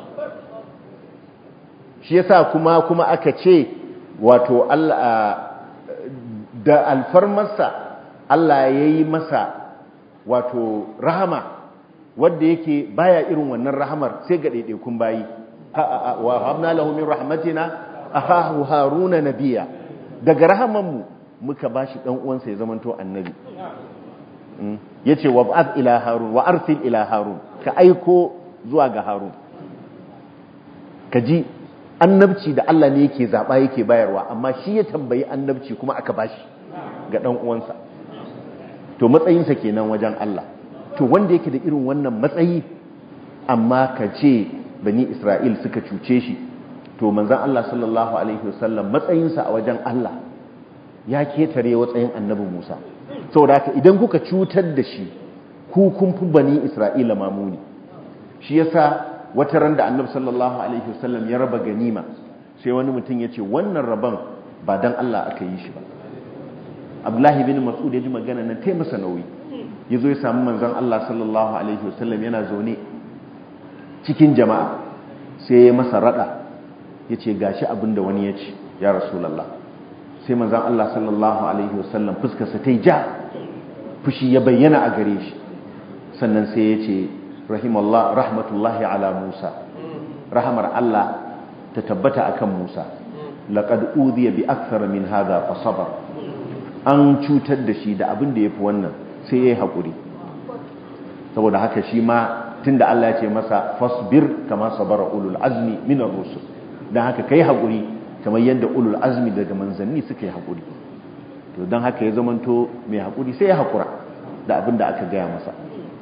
shi yasa kuma kuma aka ce wato Allah da alfarmarsa Allah ya yi masa wato rahama wadda yake baya irin wannan rahamar sai ga ɗaiɗaikun bayi wa habna lahu min rahmatina akahu haruna nabiya daga rahaman mu muka bashi dan uwansa ya zamanto annabi yace wa ba'ath ila harun wa arsil ila harun ka aiko zuwa ga harun kaji annabci da Allah ne yake zaba yake bayarwa amma shi ya tambayi annabci kuma aka bashi ga dan uwansa to matsayinsa kenan wajen Allah to wanda yake da irin wannan matsayi amma ka ce bani Isra'il suka cuce shi to manzon Allah sallallahu alaihi wasallam matsayinsa a wajen Allah ya ketare watsayin annabi Musa saboda haka idan kuka cutar da shi ku kun fi bani Isra'ila mamuni shi yasa wata ran da annabi sallallahu alaihi wasallam ya raba ganima sai wani mutum ya ce wannan rabon ba dan Allah aka yi shi ba Abdullahi bin Mas'ud ya ji magana nan tai masa nauyi ya zo ya samu manzon Allah sallallahu alaihi wasallam yana zaune cikin jama'a sai ya masa rada ya ce gashi abinda wani ya ce ya rasulallah sai manzon Allah sallallahu alaihi wasallam fuskarsa ta yi ja fushi ya bayyana a gare shi sannan sai ya ce rahimallah rahmatullahi ala Musa rahamar Allah ta tabbata akan Musa laqad udhiya bi akthar min hadha fa sabar an cutar da shi da abin da yafi wannan sai yayi hakuri saboda haka shi ma tunda Allah ya ce masa fasbir kama sabara ulul azmi min ar-rusul dan haka kai hakuri kamar yadda ulul azmi daga manzanni suka yi hakuri to dan haka ya zamanto mai hakuri sai ya hakura da abin da aka gaya masa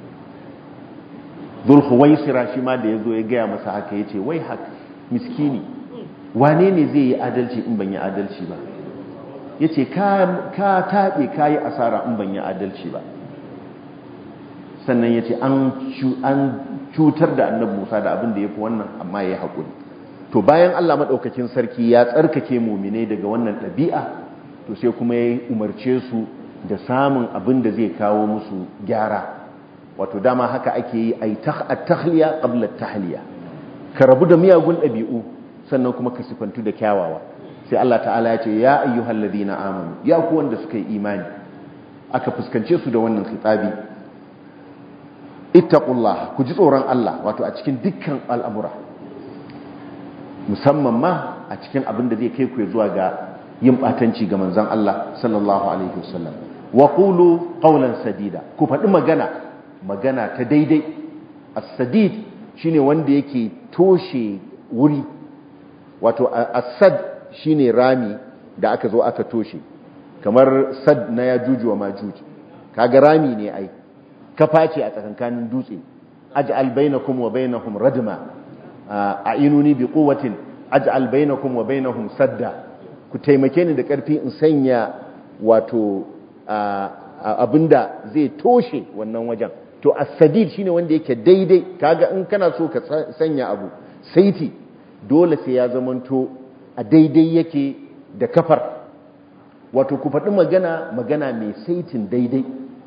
zulhuwaisira shi ma da ya zo ya gaya masa haka ya ce wai haka miskini wane ne zai yi adalci in ban yi adalci ba ya ce ka taɓe ka yi asara in ban yi adalci ba sannan ya ce an cutar da annabi musa da abin da ya fi wannan amma ya yi haƙuri to bayan allah maɗaukakin sarki ya tsarkake mumine daga wannan ɗabi'a to sai kuma ya umarce su da samun abin da zai kawo musu gyara wato dama haka ake yi a tahliya qabla tahliya ka rabu da miyagun ɗabi'u sannan kuma ka sifantu da kyawawa sai Allah ta'ala ya ce ya ayyuhal ladina amanu ya ku wanda suka yi imani aka fuskance su da wannan khitabi ittaqullah ku ji tsoron Allah wato a cikin dukkan al'amura musamman ma a cikin abin da zai kai ku zuwa ga yin batanci ga manzon Allah sallallahu alaihi wasallam wa qulu qawlan sadida ku faɗi magana magana ta daidai as-sadid shine wanda yake toshe wuri wato as-sad shine rami da aka zo aka toshe kamar sad na yajuju wa majuj kaga rami ne ai kafa ce a tsakankanin dutse aj'al bainakum wa bainahum radma a'inuni bi quwwatin aj'al bainakum wa bainahum sadda ku taimake ni da karfi in sanya wato abinda zai toshe wannan wajen to as-sadid shine wanda yake daidai kaga in kana so ka sanya abu saiti dole sai ya zamanto a daidai yake da kafar wato ku faɗi magana magana mai saitin daidai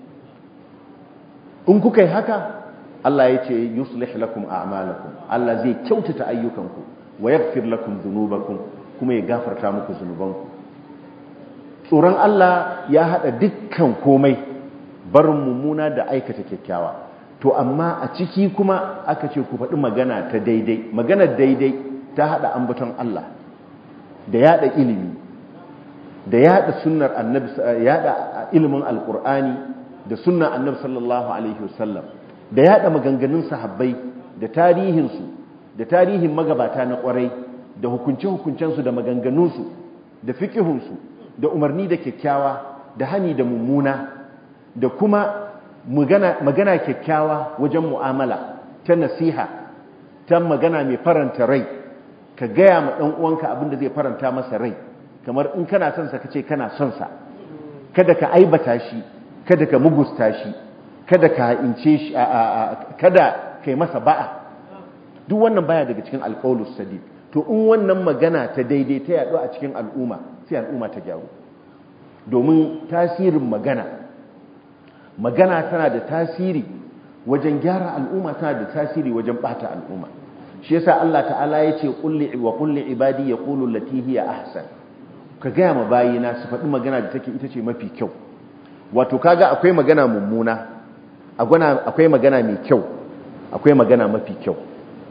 in kuka yi haka Allah ya ce yuslih lakum a'malakum Allah zai kyautata ayyukanku wa yaghfir lakum dhunubakum kuma ya gafarta muku zunubanku tsoron Allah ya hada dukkan komai barin mummuna da aikata kyakkyawa to amma a ciki kuma aka ce ku faɗi magana ta daidai magana daidai ta hada ambaton Allah da yada ilimi da yada sunnar annabi yada ilimin alqur'ani da sunnar annabi sallallahu alaihi wasallam da yada maganganun sahabbai da tarihinsu da tarihin magabata na kwarai da hukunce-hukuncensu da maganganunsu da fiƙihunsu da umarni da kyakkyawa da hani da mummuna da kuma magana kyakkyawa wajen mu'amala ta nasiha ta magana mai faranta rai ka gaya ma ɗan uwanka abin da zai faranta masa rai kamar in kana son sa kace kana son sa kada ka aibata shi kada ka mugusta shi kada ka ince shi kada kai masa ba'a duk wannan baya daga cikin alqaulus sadid to in wannan magana ta daidai ta yaɗu a cikin al'umma sai al'umma ta gyaru domin tasirin magana magana tana da tasiri wajen gyara al'umma tana da tasiri wajen bata al'umma shi yasa Allah ta'ala ya ce kulli wa kulli ibadi yaqulu allati hiya ahsan ka gaya ma bayina su faɗi magana da take ita ce mafi kyau wato kaga akwai magana mummuna akwai magana mai kyau akwai magana mafi kyau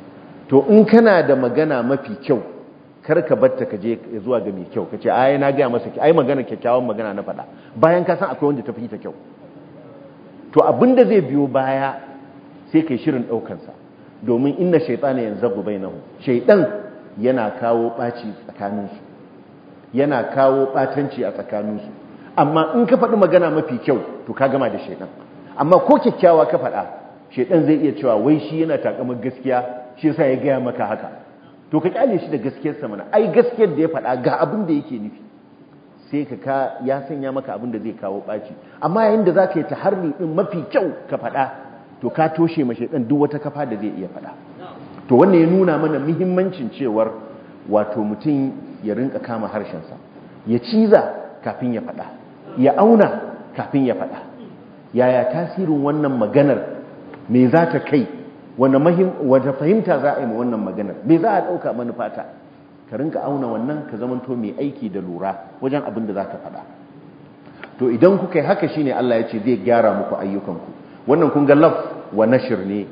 to in kana da magana mafi kyau kar ka batta ka je zuwa ga mai kyau ka ce ai na gaya masa ai magana kyakkyawan magana na faɗa bayan ka san akwai wanda ta fi ta kyau to abinda zai biyo baya sai kai shirin ɗaukansa domin inna shaitana yanzu bainahu shaitan yana kawo ɓaci tsakaninsu yana kawo ɓatanci a tsakaninsu amma in ka faɗi magana mafi kyau to ka gama da shaitan amma ko kyakkyawa ka faɗa shaitan zai iya cewa wai shi yana takamar gaskiya shi yasa ya gaya maka haka to ka kyale shi da gaskiyarsa mana ai gaskiyar da ya faɗa ga abin da yake nufi sai ka ka ya sanya maka abin da zai kawo ɓaci amma yayin da za ka yi taharri ɗin mafi kyau ka faɗa to ka toshe mashi ɗan duk wata kafa da zai iya faɗa to wannan ya nuna mana muhimmancin cewar wato mutum ya rinka kama harshensa ya ciza kafin ya faɗa ya auna kafin ya faɗa yaya tasirin wannan maganar me za ta kai wata fahimta za a yi ma wannan maganar me za a ɗauka manufata ka rinka auna wannan ka zamanto mai aiki da lura wajen abin da za ka faɗa to idan kuka yi haka shine Allah ya ce zai gyara muku ayyukanku wannan kun ga laf wa nashir ne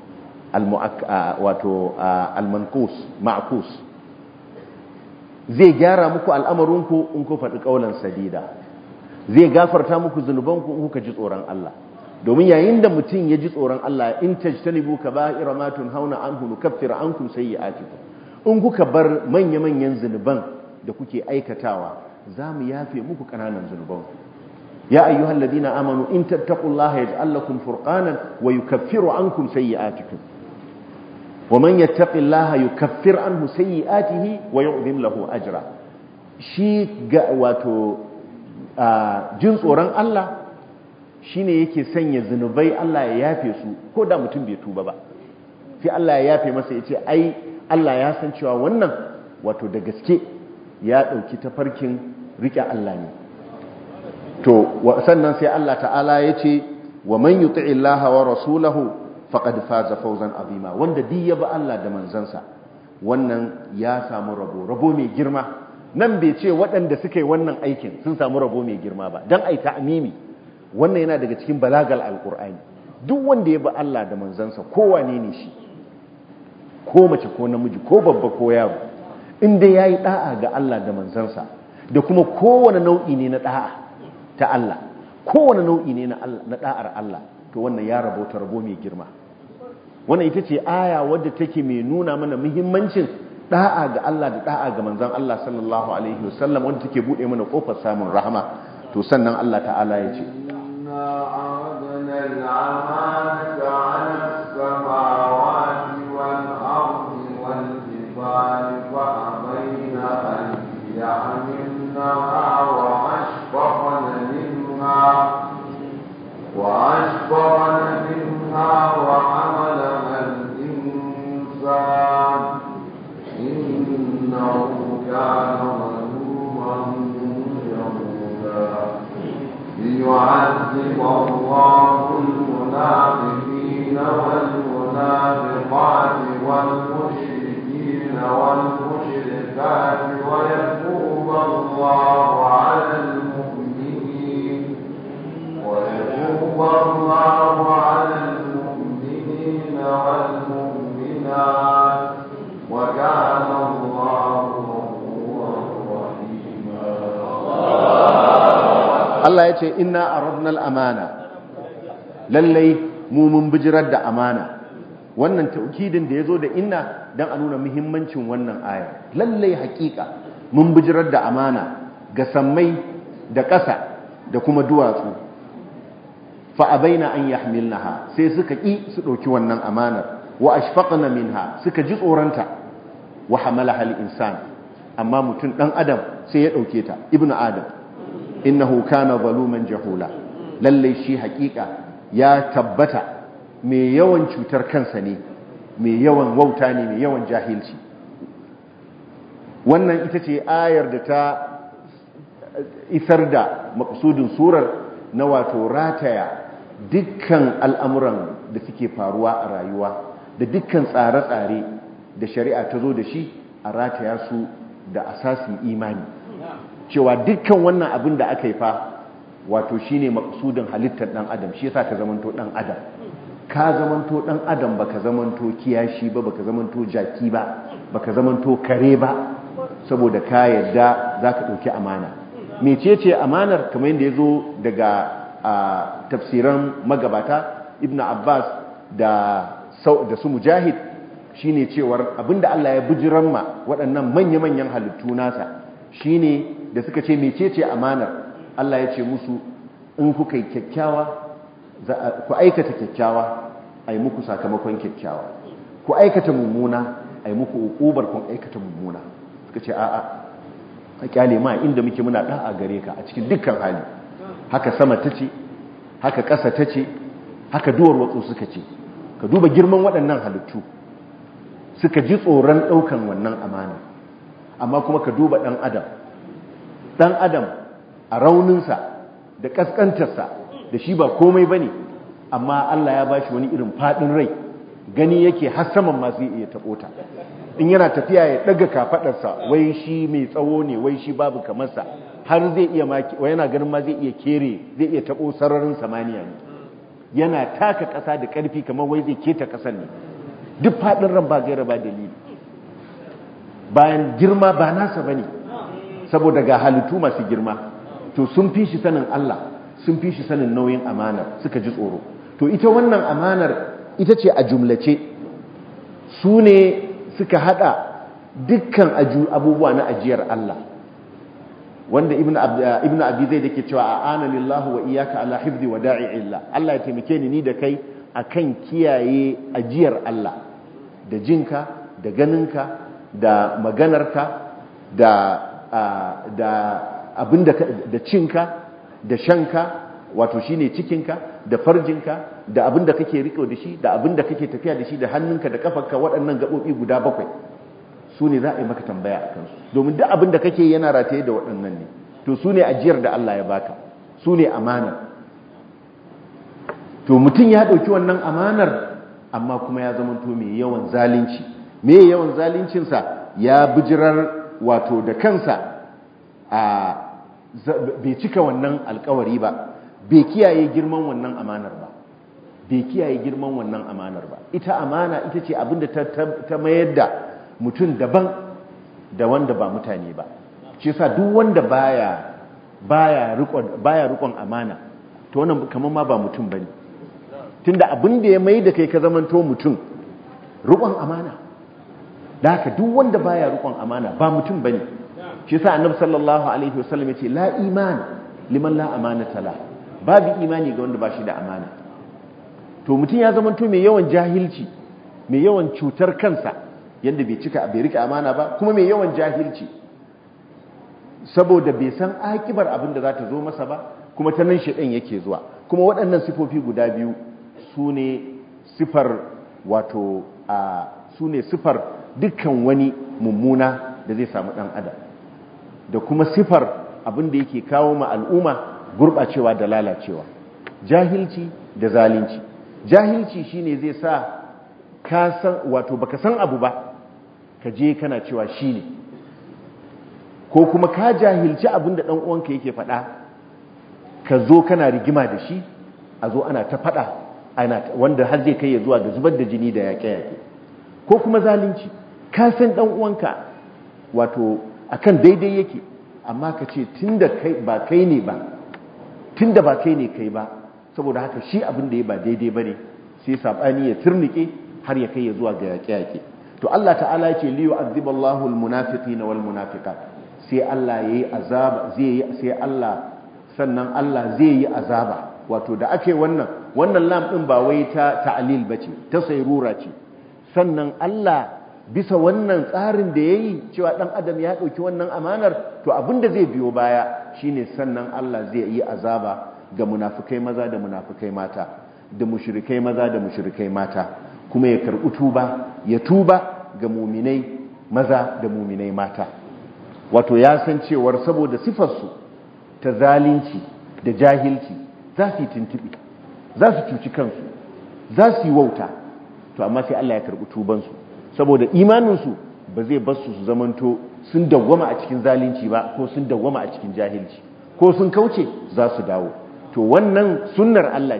wato almankus ma'kus zai gyara muku al'amarinku in ku faɗi ƙaunar sadida zai gafarta muku zunubanku in kuka ji tsoron Allah domin yayin da mutum ya ji tsoron Allah in tajtanibu kaba'ira ma tunhauna anhu nukaffir ankum sayyi'atikum in kuka bar manya-manyan zunuban da kuke aikatawa za mu yafe muku ƙananan zunubanku ya ayyuhal ladina amanu in tattaqullaha yaj'al lakum furqanan wa yukaffiru ankum sayyi'atikum wa man yattaqillaha yukaffir anhu sayyi'atihi wa yu'dhim lahu ajra shi ga wato jin tsoron Allah shine yake sanya zunubai Allah ya yafe su ko da mutum bai tuba ba sai Allah ya yafe masa yace ai Allah ya san cewa wannan wato da gaske ya dauki tafarkin rike Allah ne to sannan sai Allah ta'ala yace wa man yuti'i Allah wa rasulahu faqad faza fawzan azima wanda duk ya ba Allah da manzansa wannan ya samu rabo rabo mai girma nan bai ce waɗanda suka yi wannan aikin sun samu rabo mai girma ba dan ai ta'mimi wannan yana daga cikin balagal alqur'ani duk wanda ya ba Allah da manzansa kowane ne shi ko mace ko namiji ko babba ko yaro inda yayi da'a ga Allah da manzansa da kuma kowane nau'i ne na da'a ta Allah kowane nau'i ne na da'ar Allah to wannan ya rabo ta rabo mai girma wannan ita ce aya wadda take mai nuna mana muhimmancin da'a ga Allah da da'a ga manzon Allah sallallahu alaihi wasallam wanda take bude mana kofar samun rahama to sannan Allah ta'ala ya ce وأشفقن منها وأشفقن منها وحملها الإنسان إنه كان ظلوما جهولا ليعذب الله المنافقين والمنافقات والمشركين والمشركات ويتوب الله على المؤمنين ويتوب الله على المؤمنين والمؤمنات وكان الله غفورا رحيما Allah ya ce inna aradna al-amana lallai mu mun bijirar da amana wannan taukidin da yazo da inna dan a nuna muhimmancin wannan aya lallai hakika mun bijirar da amana ga sammai da ƙasa da kuma duwatsu fa abaina an yahmilnaha sai suka ki su dauki wannan amanar wa ashfaqna minha suka ji tsoranta wa hamalaha al-insan amma mutum dan adam sai ya dauke ta ibnu adam innahu kana zaluman jahula lalle shi hakika ya tabbata mai yawan cutar kansa ne mai yawan wauta ne mai yawan jahilci wannan ita ce ayar da ta isar da maksudin surar na wato rataya dukkan al'amuran da suke faruwa a rayuwa da dukkan tsare-tsare da shari'a ta zo da shi a rataya su da asasin imani cewa dukkan wannan abin da aka yi fa wato shine maksudin halittar dan adam shi yasa ta zamanto dan adam ka zamanto dan adam baka zamanto kiyashi ba baka zamanto jaki ba baka zamanto kare ba saboda ka yadda zaka dauki amana mecece amanar kamar yadda yazo daga tafsiran magabata ibnu abbas da da su mujahid shine cewar abinda Allah ya bujiran ma waɗannan manya-manyan halittu nasa shine da suka ce mecece amanar Allah ya ce musu in kuka yi kyakkyawa ku aikata kyakkyawa a yi muku sakamakon kyakkyawa ku aikata mummuna a yi muku ukubar kun aikata mummuna suka ce a'a a kyale ma inda muke muna da'a gare ka a cikin dukkan hali haka sama ta ce haka ƙasa ta ce haka duwar watsu suka ce ka duba girman waɗannan halittu suka ji tsoron ɗaukan wannan amana amma kuma ka duba ɗan adam ɗan adam a rauninsa da ƙasƙantarsa da shi ba komai ba ne amma Allah ya ba shi wani irin faɗin rai gani yake har saman masu iya taɓota in yana tafiya ya ɗaga kafaɗarsa wai shi mai tsawo ne wai shi babu kamarsa har zai iya wai yana ganin ma zai iya kere zai iya taɓo sararin samaniya ne yana taka ƙasa da ƙarfi kamar wai zai keta ƙasar ne duk faɗin ran ba gaira ba dalili bayan girma ba nasa ba ne saboda ga halittu masu girma to sun fi shi sanin Allah sun fi shi sanin nauyin amanar suka ji tsoro to ita wannan amanar ita ce a jumlace su ne suka hada dukkan abubuwa na ajiyar Allah wanda ibnu abi zai dake cewa a'ana lillahu wa iyyaka ala hifzi wa da'i illa Allah ya taimake ni ni da kai akan kiyaye ajiyar Allah da jinka da ganinka da maganarka da da abinda da cinka da shanka wato shine cikinka da farjinka da abinda kake riko da shi da abinda kake tafiya da shi da hannunka da kafarka waɗannan gaɓoɓi guda bakwai su ne za a yi maka tambaya a kansu domin duk abinda kake yana rataye da waɗannan ne to su ne ajiyar da Allah ya baka su ne amana to mutum ya ɗauki wannan amanar amma kuma ya zama to mai yawan zalunci mai yawan zaluncinsa ya bijirar wato da kansa a bai cika wannan alkawari ba bai kiyaye girman wannan amanar ba bai kiyaye girman wannan amanar ba ita amana ita ce abinda ta mayar da mutum daban da wanda ba mutane ba shi yasa duk wanda baya baya rikon baya rikon amana to wannan kaman ma ba mutum bane tunda abin da ya mai da kai ka zamanto mutum rikon amana da haka duk wanda baya rikon amana ba mutum bane shi yasa annabi sallallahu alaihi wasallam yace la iman liman la amanata la babu imani ga wanda bashi da amana to mutum ya zama to mai yawan jahilci mai yawan cutar kansa yanda bai cika bai rike amana ba kuma mai yawan jahilci saboda bai san akibar abin da za ta zo masa ba kuma ta nan shedan yake zuwa kuma waɗannan sifofi guda biyu su ne sifar wato a su ne sifar dukkan wani mummuna da zai samu ɗan adam da kuma sifar abin da yake kawo ma al'umma gurɓacewa da lalacewa jahilci da zalunci jahilci shine zai sa ka san wato baka san abu ba ka je kana cewa shine ko kuma ka jahilci abin da ɗan uwanka yake faɗa ka zo kana rigima da shi a zo ana ta faɗa ana wanda har zai kai ya zuwa da zubar da jini da yaƙe-yaƙe ko kuma zalunci ka san ɗan uwanka wato akan daidai yake amma ka ce tunda kai ba kai ne ba tunda ba kai ne kai ba saboda haka shi abin da ya ba daidai bane sai sabani ya turnike har ya kai ya zuwa ga yaƙe-yaƙe to Allah ta'ala yake liyu aziballahu almunafiqina wal munafiqat sai Allah yayi azaba zai sai Allah sannan Allah zai yi azaba wato da ake wannan wannan lam din ba wai ta ta'lil bace ta sayrura ce sannan Allah bisa wannan tsarin da ya yi cewa ɗan adam ya ɗauki wannan amanar to abin da zai biyo baya shine sannan Allah zai yi azaba ga munafukai maza da munafukai mata da mushrikai maza da mushrikai mata kuma ya karɓi tuba ya tuba ga muminai maza da muminai mata wato ya san cewar saboda sifarsu ta zalunci da jahilci za su yi tuntuɓi za su cuci kansu za su yi wauta to amma sai Allah ya karɓi tubansu saboda imaninsu ba zai basu su zamanto sun dawwama a cikin zalunci ba ko sun dawwama a cikin jahilci ko sun kauce za su dawo to wannan sunnar Allah ce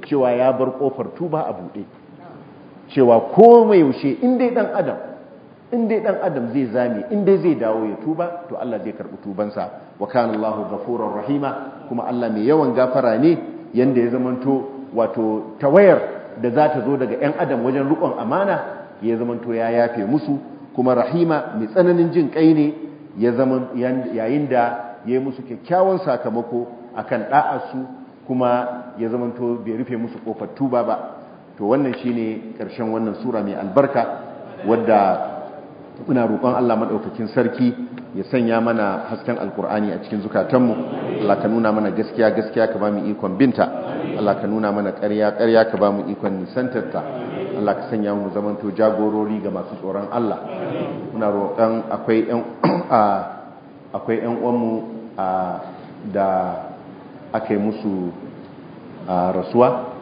cewa ya bar kofar tuba a buɗe cewa ko mai yaushe in dai dan adam in dai dan adam zai zame in dai zai dawo ya tuba to Allah zai karbi tubansa wa kana Allahu ghafurur rahima kuma Allah mai yawan gafara ne yanda ya zamanto wato tawayar da za ta zo daga 'yan adam wajen rukon amana ya zamanto ya yafe musu kuma rahima mai tsananin jin kai ne yayin da ya yi musu kyakkyawan sakamako akan da'arsu kuma ya zamanto bai rufe musu kofar tuba ba to wannan shine karshen wannan sura mai albarka wadda muna roƙon Allah madaukakin sarki ya sanya mana hasken alkur'ani a cikin zukatanmu Allah ka nuna mana gaskiya gaskiya ka bamu ikon binta Allah ka nuna mana ƙarya ƙarya ka bamu ikon nisantarta Allah ka sanya mu zamanto jagorori ga masu tsoron Allah muna roƙon akwai ƴan akwai ƴan uwanmu da aka yi musu rasuwa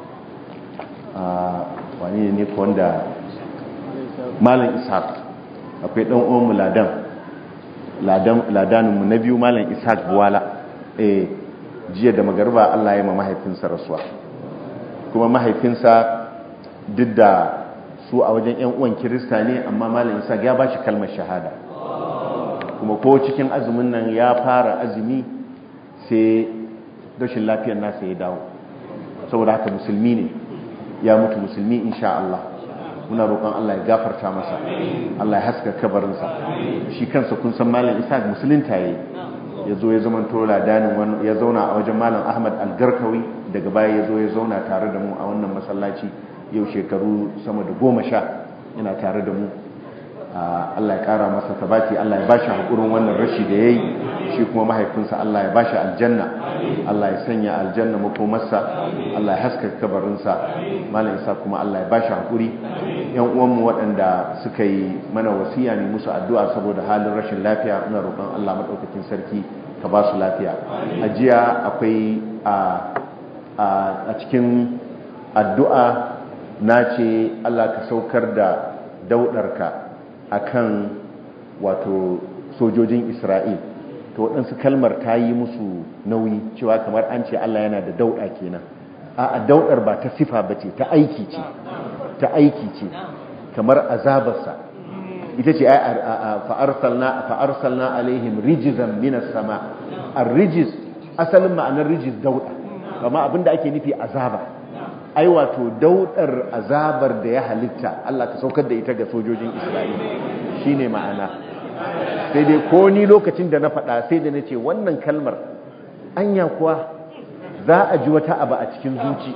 wani ne ko wanda malam ishaq akwai ɗan uwanmu ladan ladaninmu na biyu malam ishaq buwala eh jiya da magarba Allah ya ma mahaifinsa rasuwa kuma mahaifinsa duk da su a wajen yan uwan kirista ne amma malam ishaq ya bashi kalmar shahada kuma ko cikin azumin nan ya fara azumi sai rashin lafiyar nasa ya dawo saboda haka musulmi ne ya mutu musulmi insha Allah muna roƙon Allah ya gafarta masa Allah ya haska kabarinsa shi kansa kun san malam Isa musulunta yayi ya zo ya zama tola danin ya zauna a wajen malam Ahmad Al-Garkawi daga baya ya zo ya zauna tare da mu a wannan masallaci yau shekaru sama da goma sha yana tare da mu Allah ya ƙara masa tabati Allah ya bashi haƙurin wannan rashi da yayi shi kuma mahaifinsa Allah ya bashi aljanna Allah ya sanya aljanna makomarsa Allah ya haska kabarinsa malam Isa kuma Allah ya bashi haƙuri yan uwanmu waɗanda suka yi mana wasiya ne musu addu'a saboda halin rashin lafiya ina roƙon Allah maɗaukakin sarki ka ba su lafiya a jiya akwai a cikin addu'a na ce Allah ka saukar da dauɗarka a kan wato sojojin Isra'il to waɗansu kalmar ta yi musu nauyi cewa kamar an ce Allah yana da dauɗa kenan a dauɗar ba ta sifa ba ce ta aiki ce ta aiki ce kamar azabarsa ita ce fa'arsalna alaihim rijizan minas sama a rijiz asalin ma'anar rijiz dauɗa kama abinda ake nufi azaba ai wato daudar azabar da ya halitta Allah ka saukar da ita ga sojojin Isra'ila shine ma'ana sai dai ko ni lokacin da na faɗa sai da na ce wannan kalmar anya kuwa za a ji wata abu a cikin zuci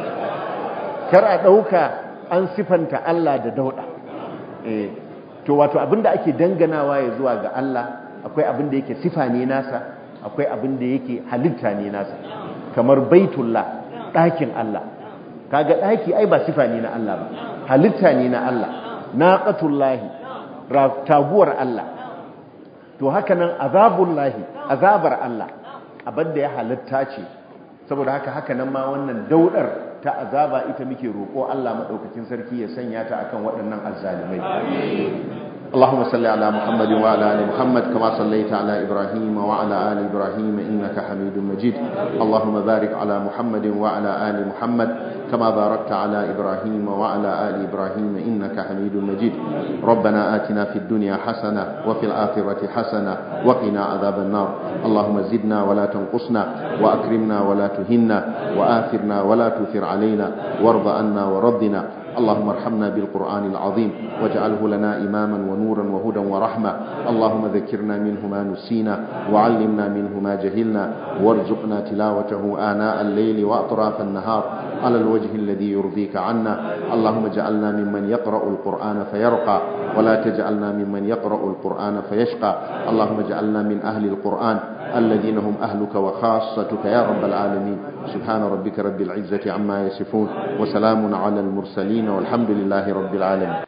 kar a ɗauka an sifanta Allah da dauɗa eh to wato abinda ake danganawa ya zuwa ga Allah akwai abinda yake sifa ne nasa akwai abinda yake halitta ne nasa kamar baitullah ɗakin Allah kaga ɗaki ai ba sifa ne na Allah ba halitta ne na Allah naqatullahi taguwar Allah to haka nan azabullahi azabar Allah abinda ya halitta ce saboda haka haka nan ma wannan daudar ta azaba ita muke roƙo Allah madaukakin sarki ya sanya ta akan waɗannan azzalimai اللهم صل على محمد وعلى ال محمد كما صليت على ابراهيم وعلى ال ابراهيم انك حميد مجيد اللهم بارك على محمد وعلى ال محمد كما باركت على ابراهيم وعلى ال ابراهيم انك حميد مجيد ربنا آتنا في الدنيا حسنه وفي الاخره حسنه وقنا عذاب النار اللهم زدنا ولا تنقصنا واكرمنا ولا تهنا واثرنا ولا تثر علينا وارض عنا وردنا اللهم ارحمنا بالقرآن العظيم واجعله لنا إماما ونورا وهدى ورحمة اللهم ذكرنا منه ما نسينا وعلمنا منه ما جهلنا وارزقنا تلاوته آناء الليل وأطراف النهار على الوجه الذي يرضيك عنا اللهم اجعلنا ممن يقرأ القرآن فيرقى ولا تجعلنا ممن يقرأ القرآن فيشقى اللهم اجعلنا من أهل القرآن الذين هم أهلك وخاصتك يا رب العالمين سبحان ربك رب العزة عما يصفون وسلام على المرسلين والحمد لله رب العالمين